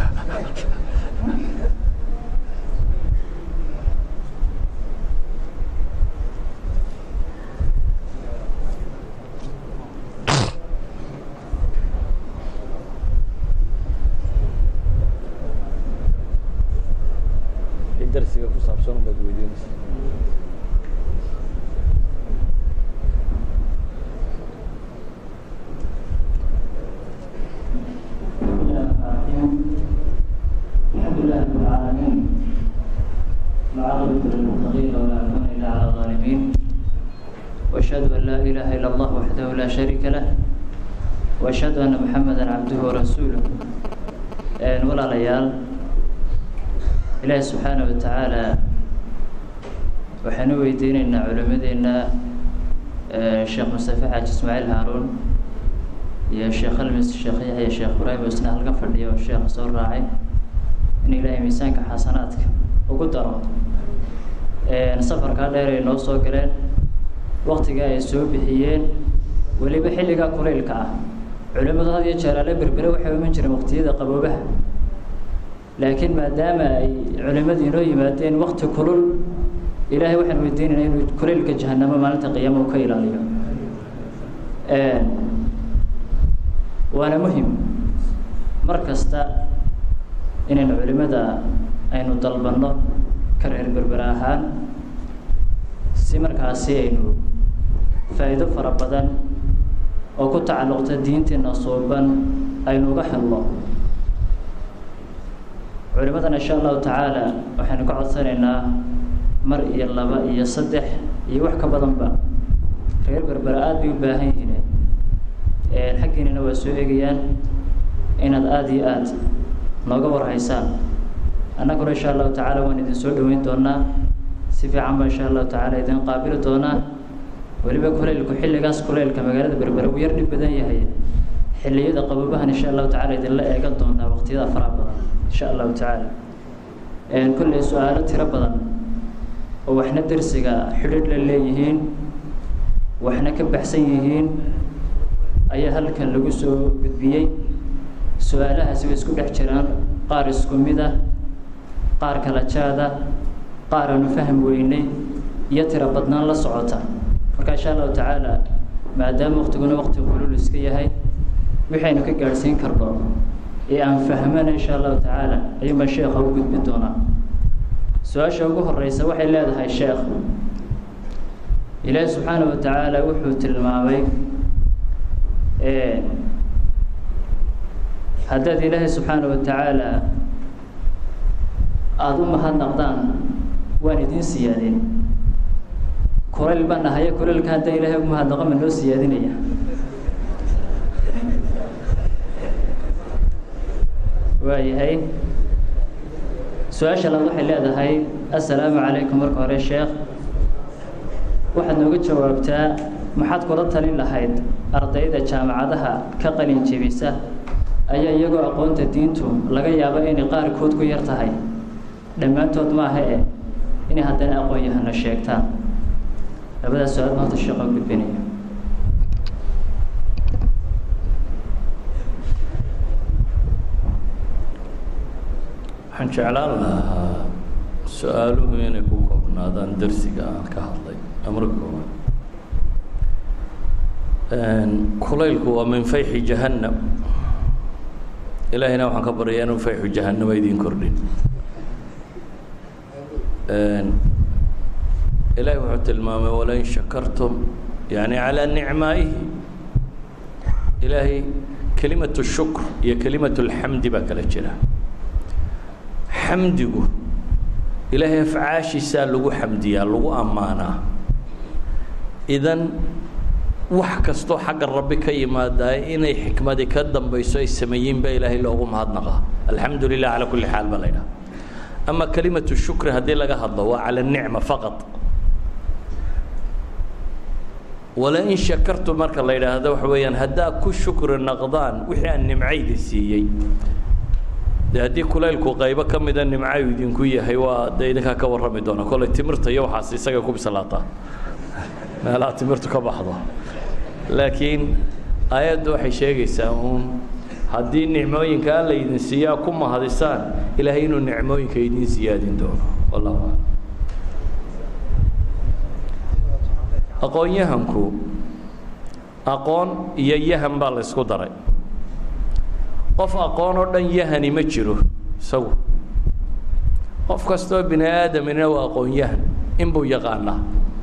darsiga ku saabsan baad weydiinaysa الحمد لله رب العالمين العاقبة للمتقين ولا عدوان إلا على الظالمين وأشهد أن لا إله إلا الله وحده لا شريك له وأشهد أن محمدا عبده ورسوله ولا ليال إلهي سبحانه وتعالى waxaynu weydiinaynaa culimmadeenna sheekh mustafe xaaji ismaaciil haaruun iyo sheekh almis sheekh yaxya sheekh ibraahim isna halka fadhiya oo sheekha soo raacay in ilaahay miisaanka xasanaadka ugu daro safarkaa dheer ay noo soo galeen waktiga ay soo bixiyeen weliba xilligaa kulaylka ah culimmadu had iyo jeer ale berbere waxay iman jireen waqtiyada qaboobaha laakiin maadaama ay culimmadii inoo yimaadeen wakti kulul ilaahay waxaan weydiinaynaa inuu kulaylka jahanamo maalinta qiyaama u ka ilaaliyo waana muhim mar kasta inaynu culimmada aynu dalbanno ka reer berbera ahaan si markaasi aynu faa'iido fara badan oo ku tacalluqta diinteena suuban aynu uga helno culimmadana insha allahu tacaala waxaynu ka codsanaynaa mar iyo laba iyo saddex iyo wax ka badanba reer berbera aada bay u baahan yihiin xaggiinina waa soo eegayaan inaad aada iyo aada nooga warhaysaan annaguna insha allahu tacaala waan idin soo dhoweyn doonaa si fiican baa insha allahu tacaala idin qaabili doonaa weliba kuleylku xilligaas kuleylka magaalada berbere uu yar dhib badan yahay xilliyada qabobahan insha allahu tacala idinla eegan doontaa waqtiyada faraha badan insha allahu tacaala kolley su-aalo tiro badan oo waxna dersiga xidhiidh la leeyihiin waxna ka baxsan yihiin ayaa halkan lagu soo gudbiyey su-aalahaasi way isku dhex jiraan qaar isku mid ah qaar kala jaada qaar aanu faham weynay iyo tiro badnaan la socota marka insha allahu tacaala maadaama waqtiguna waqti qulul iska yahay waxaynu ka gaadhsiin karno ee aan fahmana insha allahu tacaala ayuunbaa sheekha u gudbi doonaa su-aasha ugu horeysa waxay leedahay sheekh ilaahi subxaana wa tacaala wuxuu tilmaamay haddaad ilaahay subxaana wa tacaala aada u mahadnaqdaan waan idiin siyaadin kulayl baan ahaye kulaylka haddaa ilaahay ugu mahadnaqo ma noo siyaadinaya waayahay su-aasha laad waxay leedahay assalaamu calaykum marka hore sheekh waxaad nooga jawaabtaa maxaad kula talin lahayd ardayda jaamacadaha ka qalin jebisa ayaa iyagoo aqoonta diintu laga yaabo inay qaarkood ku yar tahay dhammaantood maaha eh inay haddana aqoon yahana sheegtaan labadaas su-aal maanta sheekha gudbinaya waxaan jeclaan lahaa su-aaluhu inay ku koobnaadaan darsiga aan ka hadlay amar kooban kulaylku waa min fayxi jahannam ilaahayna waxaan ka baryaa inuu fayxu jahannama idiin kordhin ilaahay wuxuu tilmaamay walain shakartum yani calىa nicmaa'ihi ilaahay kelimatu shukr iyo kelimatu اlxamdi baa kala jira xamdigu ilaahay afcaashiisaa lagu xamdiyaa lagu ammaanaa idan wax kastoo xagga rabbi ka yimaadaa inay xikmadi ka dambayso ay sameeyiin baa ilaahay loogu mahadnaqaa alxamdu lilah calaa kulli xaal baa la ydhaha ama kelimatu shukri haddii laga hadlo waa cala nicma faqad walain shakartu marka la yidhaahdo waxa weeyaan haddaa ku shukri naqdaan wixii aan nimcayda siiyey de haddii kulaylku qaybo ka mida nimcayu idinku yahay waa de idinkaa ka warrami doona kolley timirta iyo waxaas isaga ku bislaataa meelaha timirtu ka baxdo laakiin aayaddu waxay sheegaysaa uun haddii nicmooyinka alla idin siiyaa ku mahadisaan ilaahay inuu nicmooyinka idin siyaadin doono wallahu aclam aqoon-yahanku aqoon iyo yahan baa la ysku daray qof aqoon oo dhan yahani ma jiro isagu qof kastoo bini aadamina waa aqoon-yahan inbuu yaqaanaa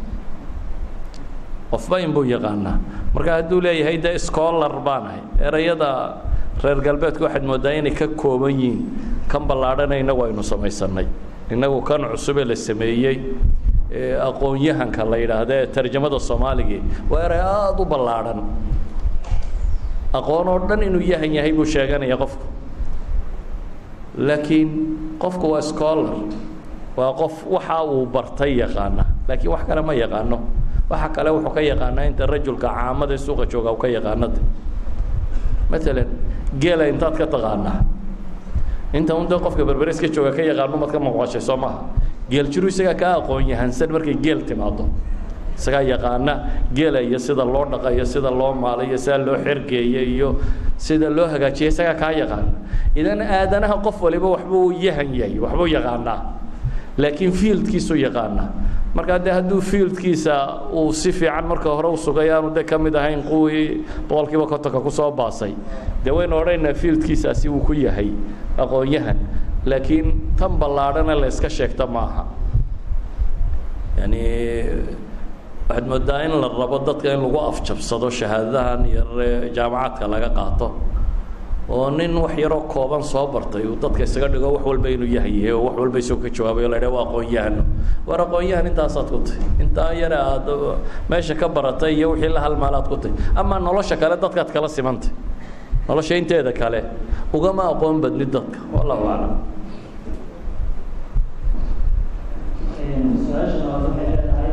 qofba inbuu yaqaanaa marka hadduu leeyahay de scholar baanahay erayada reer galbeedku waxaad mooddaa inay ka kooban yihiin kan ballaadhana innagu aynu samaysanay innagu kan cusube la sameeyey aqoon-yahanka la yidhaahda ee tarjamada soomaaligii waa eray aada u ballaadhan aqoon oo dhan inuu yahan yahay buu sheeganaya qofku laakiin qofku waa scholar waa qof waxa uu bartay yaqaana laakiin wax kale ma yaqaano waxa kale wuxuu ka yaqaanaa inta rajulka caamada ee suuqa jooga uu ka yaqaanade maalan geela intaad ka taqaanaa inta un dee qofka berbereska jooga ka yaqaano maad ka maqashay soo maha geel jiru isagaa kaa aqoon yahansan markay geel timaado isagaa yaqaana geela iyo sida loo dhaqa iyo sida loo maalo iyo sida loo xergeeyo iyo sida loo hagaajiya isagaa kaa yaqaana idan aadanaha qof waliba waxbuu yahan yahay waxbuu yaqaanaa laakiin fieldkiisuu yaqaanaa markaa dee hadduu fieldkiisa uu si fiican marka hore u sugay aanu de ka mid ahayn kuwii boqolkiiba kontonka kusoo baasay dee waynu odhanaynaa fieldkiisaasi uu ku yahay aqoon-yahan laakiin tan ballaadhana la iska sheegta maaha yani waxaad moodaa in la rabo dadka in lagu afjabsado shahaadadahan iyo jaamacaadka laga qaato oo nin wax yaroo kooban soo bartay uu dadka isaga dhigo wax walba inuu yahan yahay oo wax walba isagoo ka jawaabay o la idhaha waa aqoon-yahano war aqoon-yahan intaasaad ku tahy intaa yare aad meesha ka baratay iyo wixii la halmaalaad ku tahy amaa nolosha kale dadkaad kala simantay nolosha inteeda kale ugama aqoon badnid dadka wallahu aclam su-aasha labaad waxay leedahay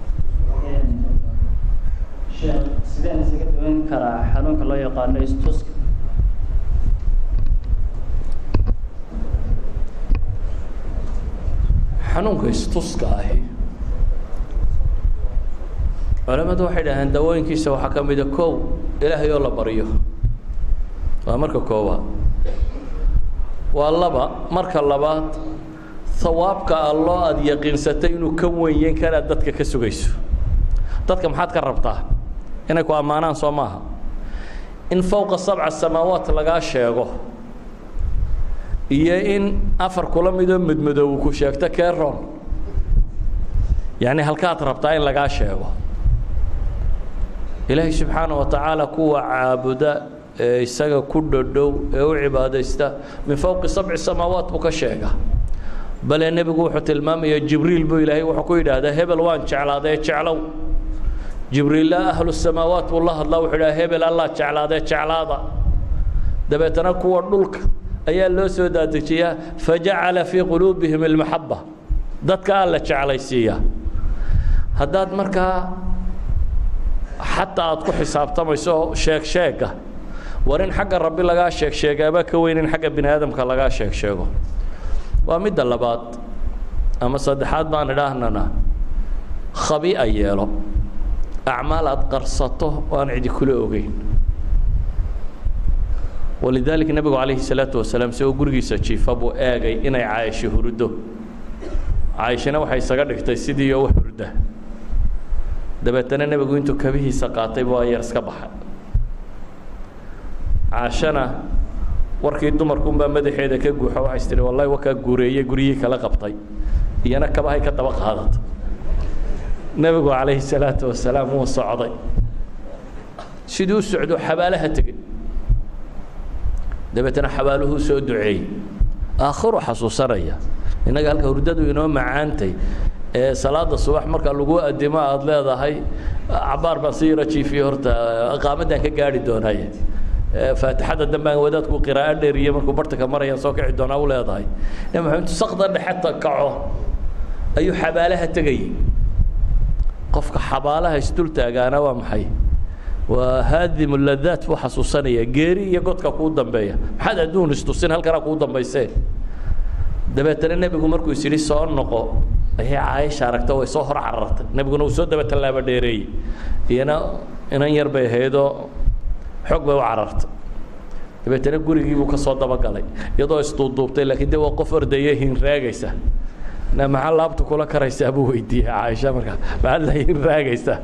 sheekh sideen isaga daweyn karaa xanuunka loo yaqaano istuska xanuunka istuska ahi culamadu waxay dhaheen dawooyinkiisa waxaa ka mida kow ilaahay oo la baryo waa marka koowaad waa laba marka labaad hawaabka alloo aada yaqiinsatay inuu ka wenyeyn karaad dadka ka sugayso dadka maxaad ka rabtaa inay ku ammaanaan soo maaha in fowqa sabca samaawaat lagaa sheego iyo in afar kula midoo mudmadoobu ku sheegto keron yacni halkaad rabtaa in lagaa sheego ilaahay subxaana wa tacaala kuwa caabuda ee isaga ku dhodhow ee u cibaadaysta min fowqi sabci samaawaat buu ka sheega bale nebigu wuxuu tilmaamaya jibriil buu ilaahay wuxuu ku yidhaahdaa hebel waan jeclaadee jeclow jibriilla ahlu samaawaat buu la hadlaa wuxuu idhaha hebel allah jeclaadee jeclaada dabeetana kuwa dhulka ayaa loo soo daadejiyaa fajacala fii quluubihim almaxaba dadka alla jeclaysiiya haddaad markaa xataa aad ku xisaabtamayso sheeg sheega war in xagga rabbi lagaa sheeg sheegaabaa ka weyn in xagga bini aadamka lagaa sheeg sheego waa midda labaad ama saddexaad baan idhaahnana khabi'a yeelo acmaal aad qarsato oo aan cidi kula ogeyn walidaalika nebigu calayhi salaatu wasalaam si uu gurigiisa jiifa buu eegay inay caayisho huruddo caayishana waxay isaga dhigtay sidii oo wax hurda dabeetana nebigu intuu kabihiisa qaatay buu ayar iska baxay caashana warkii dumarkuunbaa madaxeeda ka guuxo waxays tihi wallahi wakaa guureeyey guryihii kala qabtay iyana kabahay ka daba qaadata nebigu calayhi salaatu wasalaam wuu socday siduu u socdo xabaalaha tegey dabeetana xabaaluhuu soo duceeyey aakhiru xasuusanaya innaga halka hurdadu inoo macaantay ee salaada subax marka lagu adimo aada leedahay cabaar baan si yaro jiifiye horta qaamaddaan ka gaari doonaaye faatixada dambaan wadaadku qiraa'o dheeriye markuu bartanka marayaan soo kici doonaa u leedahay nabi maxamed sakda dhexe kaco ayuu xabaalaha tegayey qofka xabaalaha isdul taagaana waa maxay waa haadimu ladaat buu xasuusanaya geeri iyo godka kuu dambeeya maxaad adduun istusin halkanaa kuu dambaysee dabeetana nebigu markuu is yidhi soo noqo ayay caaisha aragta way soo hor carartay nebiguna uu soo daba tallaabo dheereeyey iyana inan yar bay ahaydoo xoog bay u carartay dabeetana gurigii buu ka soo dabagalay iyadoo isduubduubtay laakiin de waa qof ordaya hinraagaysa na maxaa laabta kula karaysaa buu weydiiyey caaisha markaa maxaad la hinraagaysaa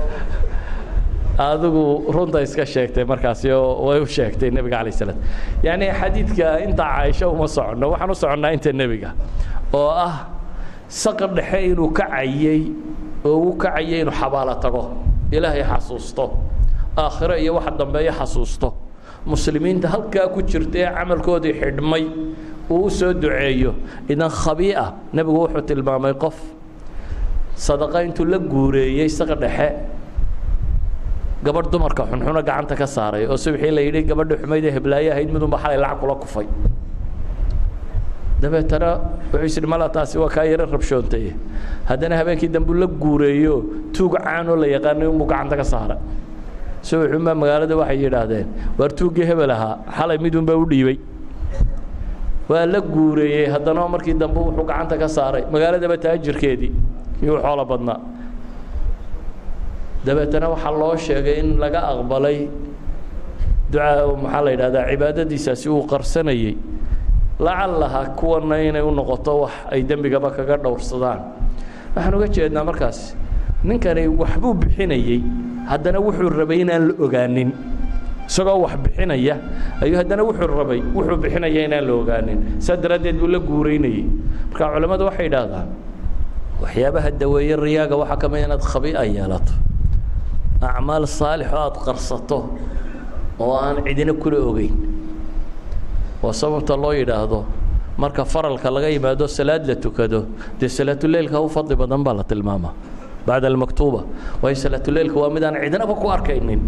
adigu runta iska sheegtay markaasi oo way u sheegtay nebiga alay slam yacni xadiidka intaa caaisho uma soconno waxaan u soconnaa inta nebiga oo ah saqar dhexe inuu kacayey oo uu kacayay inuu xabaalo tago ilaahay xasuusto aakhiro iyo waxa dambeeyo xasuusto muslimiinta halkaa ku jirta ee camalkoodii xidhmay uu u soo duceeyo idan khabii'a nebigu wuxuu tilmaamay qof sadaqa intuu la guureeyey saqar dhexe gabadh dumarka xunxuna gacanta ka saaray oo subxii la yidhi gabadha xumayd ee heblaaye ahayd midunba xalay lacag kula kufay dabeetana wuxuu is idhi mala taasi waa kaa yaro rabshoontay haddana habeenkii dambu la guureeyo tuug caanoo la yaqaanay unbuu gacanta ka saaray subaxunbaa magaalada waxay yidhaahdeen waar tuuggii hebel ahaa xalay midunbaa u dhiibay waa la guureeyey haddana markii dambe wuxuu gacanta ka saaray magaaladaba taajirkeedii iyuu xoolo badnaa dabeetana waxaa loo sheegay in laga aqbalay ducaa maxaa la yidhahdaa cibaadadiisaasi uu qarsanayey lacallaha kuwana inay u noqoto wax ay dembigaba kaga dhowrsadaan waxaan uga jeednaa markaas ninkani waxbuu bixinayey haddana wuxuu rabay inaan la ogaanin isagoo wax bixinaya ayuu haddana wuxuu rabay wuxuu bixinaya inaan la ogaanin saa daraaddeed buu la guuraynayey marka culammadu waxay idhaahdaan waxyaabaha daweeye riyaaga waxaa ka mid inaad khabii'a yeelato acmaal saalix oo aada qarsato oo aan cidina kula ogeyn waa sababta loo yidhaahdo marka faralka laga yimaado salaad la tukado dee salaatuleilka u fadli badan baa la tilmaamaa bacda almaktuuba waayo salaatuleilka waa mid aan cidinaba ku arkaynin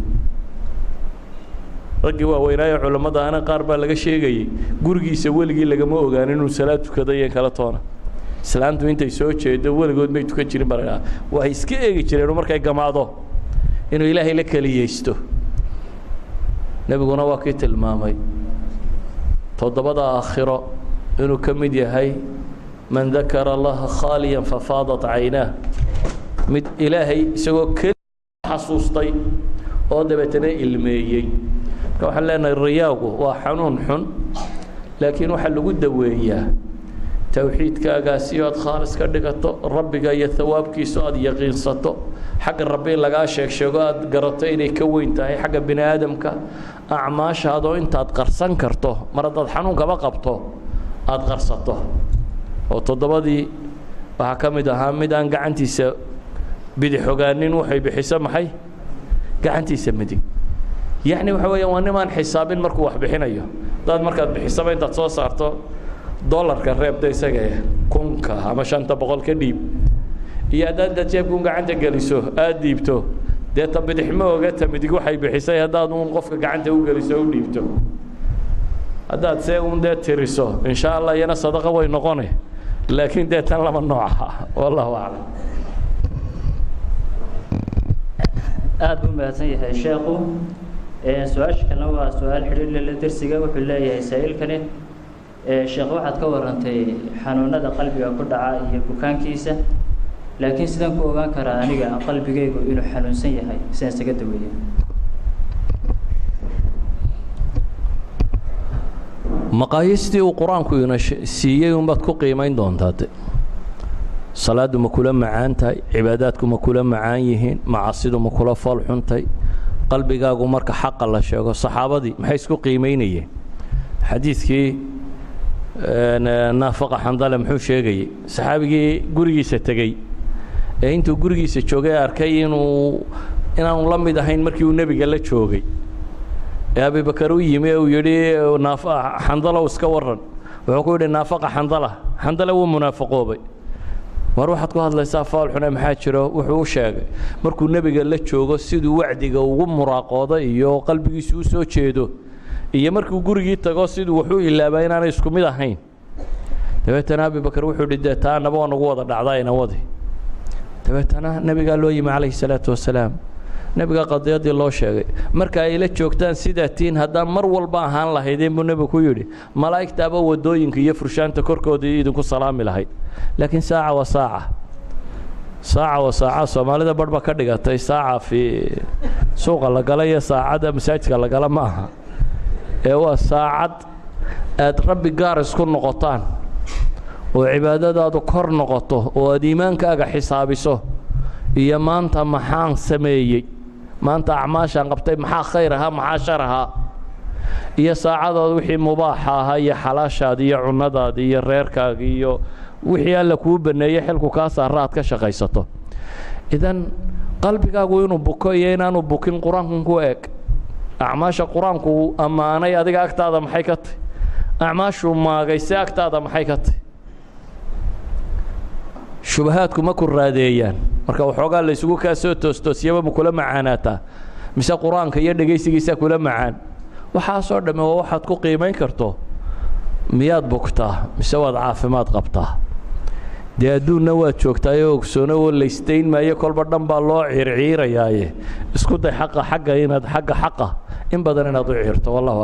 raggii waaweynaayo culammada ana qaar baa laga sheegayey gurigiisa weligii lagama ogaan inuu salaad tukado iyo kala toona islaantu intay soo jeedo weligood may tukan jirin baa waa iska eegi jireen markay gamaado inuu ilaahay la keliyeysto nebiguna waa kii tilmaamay toddobada aakhiro inuu ka mid yahay man dakara allaha khaaliyan fafaadat caynaah mid ilaahay isagoo keli xasuustay oo dabeetana ilmeeyey marka waxaan leenahay riyaagu waa xanuun xun laakiin waxaa lagu daweeyaa towxiidkaagaasi oo aad khaalis ka dhigato rabbiga iyo hawaabkiisa o aad yaqiinsato xagga rabbi in lagaa sheeg sheego aad garato inay ka weyn tahay xagga bini aadamka acmaashaadoo intaad qarsan karto mar haddaad xanuunkaba qabto aada qarsato oo toddobadii waxaa ka mid ahaa mid aan gacantiisa bidix ogaanin waxay bixiso maxay gacantiisa midig yacni waxa weeya waa nimaan xisaabin markuu wax bixinayo hadaad markaad bixisaba intaad soo saarto dolarka reebta isaga kunka ama shanta boqol ka dhiib iyo haddaad intaad jeebkun gacanta geliso aada dhiibto dee ta bidix ma oga ta midig waxay bixisay haddaad uun qofka gacanta u geliso u dhiibto haddaad see un dee tiriso insha allah iyana sadaqa way noqone laakiin dee tan lama nooca wallahu aclam aada buu mahadsan yahay sheekhu su-aasha kalena waa su-aal xidhiirlala dersiga wuxuu leeyahay saa-iilkani sheekh waxaad ka warantay xanuunada qalbiga ku dhaca iyo bukaankiisa laakiin sidaan ku ogaan karaa aniga qalbigaygu inuu xanuunsan yahay sidaan isaga daweeya maqaayiistii uu qur-aanku ina siiyey unbaad ku qiimayn doontaa de salaaddu ma kula macaan tahay cibaadaadku ma kula macaan yihiin macasidu ma kula fool xuntay qalbigaagu marka xaqa la sheego saxaabadii maxay isku qiimaynayeen xadiidkii naafaqa xandale muxuu sheegayey saxaabigii gurigiisa tegey ee intuu gurigiisa joogay arkay inuu inaanu la mid ahayn markii uu nebiga la joogay ee abibakar u yimi ee uu yidhi xandalow iska waran wuxuu ku yidhi naafaqa xandala xandale wuu munaafaqoobay mar waxaad ku hadlaysaa faalxune maxaa jiro wuxuu u sheegay markuu nebiga la joogo siduu wacdiga ugu muraaqoodo iyo qalbigiisu u soo jeedo iyo markuu gurigii tago siduu waxu ilaabaa inaanay isku mid ahayn dabeetana abibakar wuxuu hi dee taa naba waa nagu wada dhacdaa ina wadi dabeetana nebigaa loo yimi calayhi salaatu wasalaam nebiga qadiyadii loo sheegay marka ay la joogtaan sidaa tiin haddaan mar walba ahaan lahaydeen buu nebigu ku yidhi malaa'igtaaba waddooyinka iyo furshaanta korkoodii idinku salaami lahayd laakiin saaca wa saaca saaca wa saaca soomaalida barh ba ka dhigatay saaca fii suuqa la gala iyo saacadda masaajidka la gala ma aha ee waa saacad aad rabbi gaar isku noqotaan oo cibaadadaadu kor noqoto oo aad iimaankaaga xisaabiso iyo maanta maxaan sameeyey maanta acmaashaan qabtay maxaa khayr ahaa maxaa shar ahaa iyo saacadood wixii mubaaxa ahaa iyo xalaashaadi iyo cunnadaadi iyo reerkaagi iyo wixii alla kuu baneeyey xilku kaa saara aad ka shaqaysato idan qalbigaagu inuu buko iyo inaanu bukin qur-aankan ku eg acmaasha qur-aanku ammaanay adiga agtaada maxay ka tahy acmaashuu maagayse agtaada maxay ka tahy shubahaadku ma ku raadeeyaan marka waxoogaa laysugu kaa soo toostoosiyaba ma kula macaanaataa mise qur-aanka iyo dhegaysigiisaa kula macaan waxaasoo dhamme waa waxaad ku qiimayn karto miyaad bugtaa mise waad caafimaad qabtaa dee adduunna waad joogtaayoo ogsoono oo laystayn maayo kolba dhan baa loo ciirciirayaaye isku day xaqa xagga inaad xagga xaqa in badan inaad u ciirto wallahu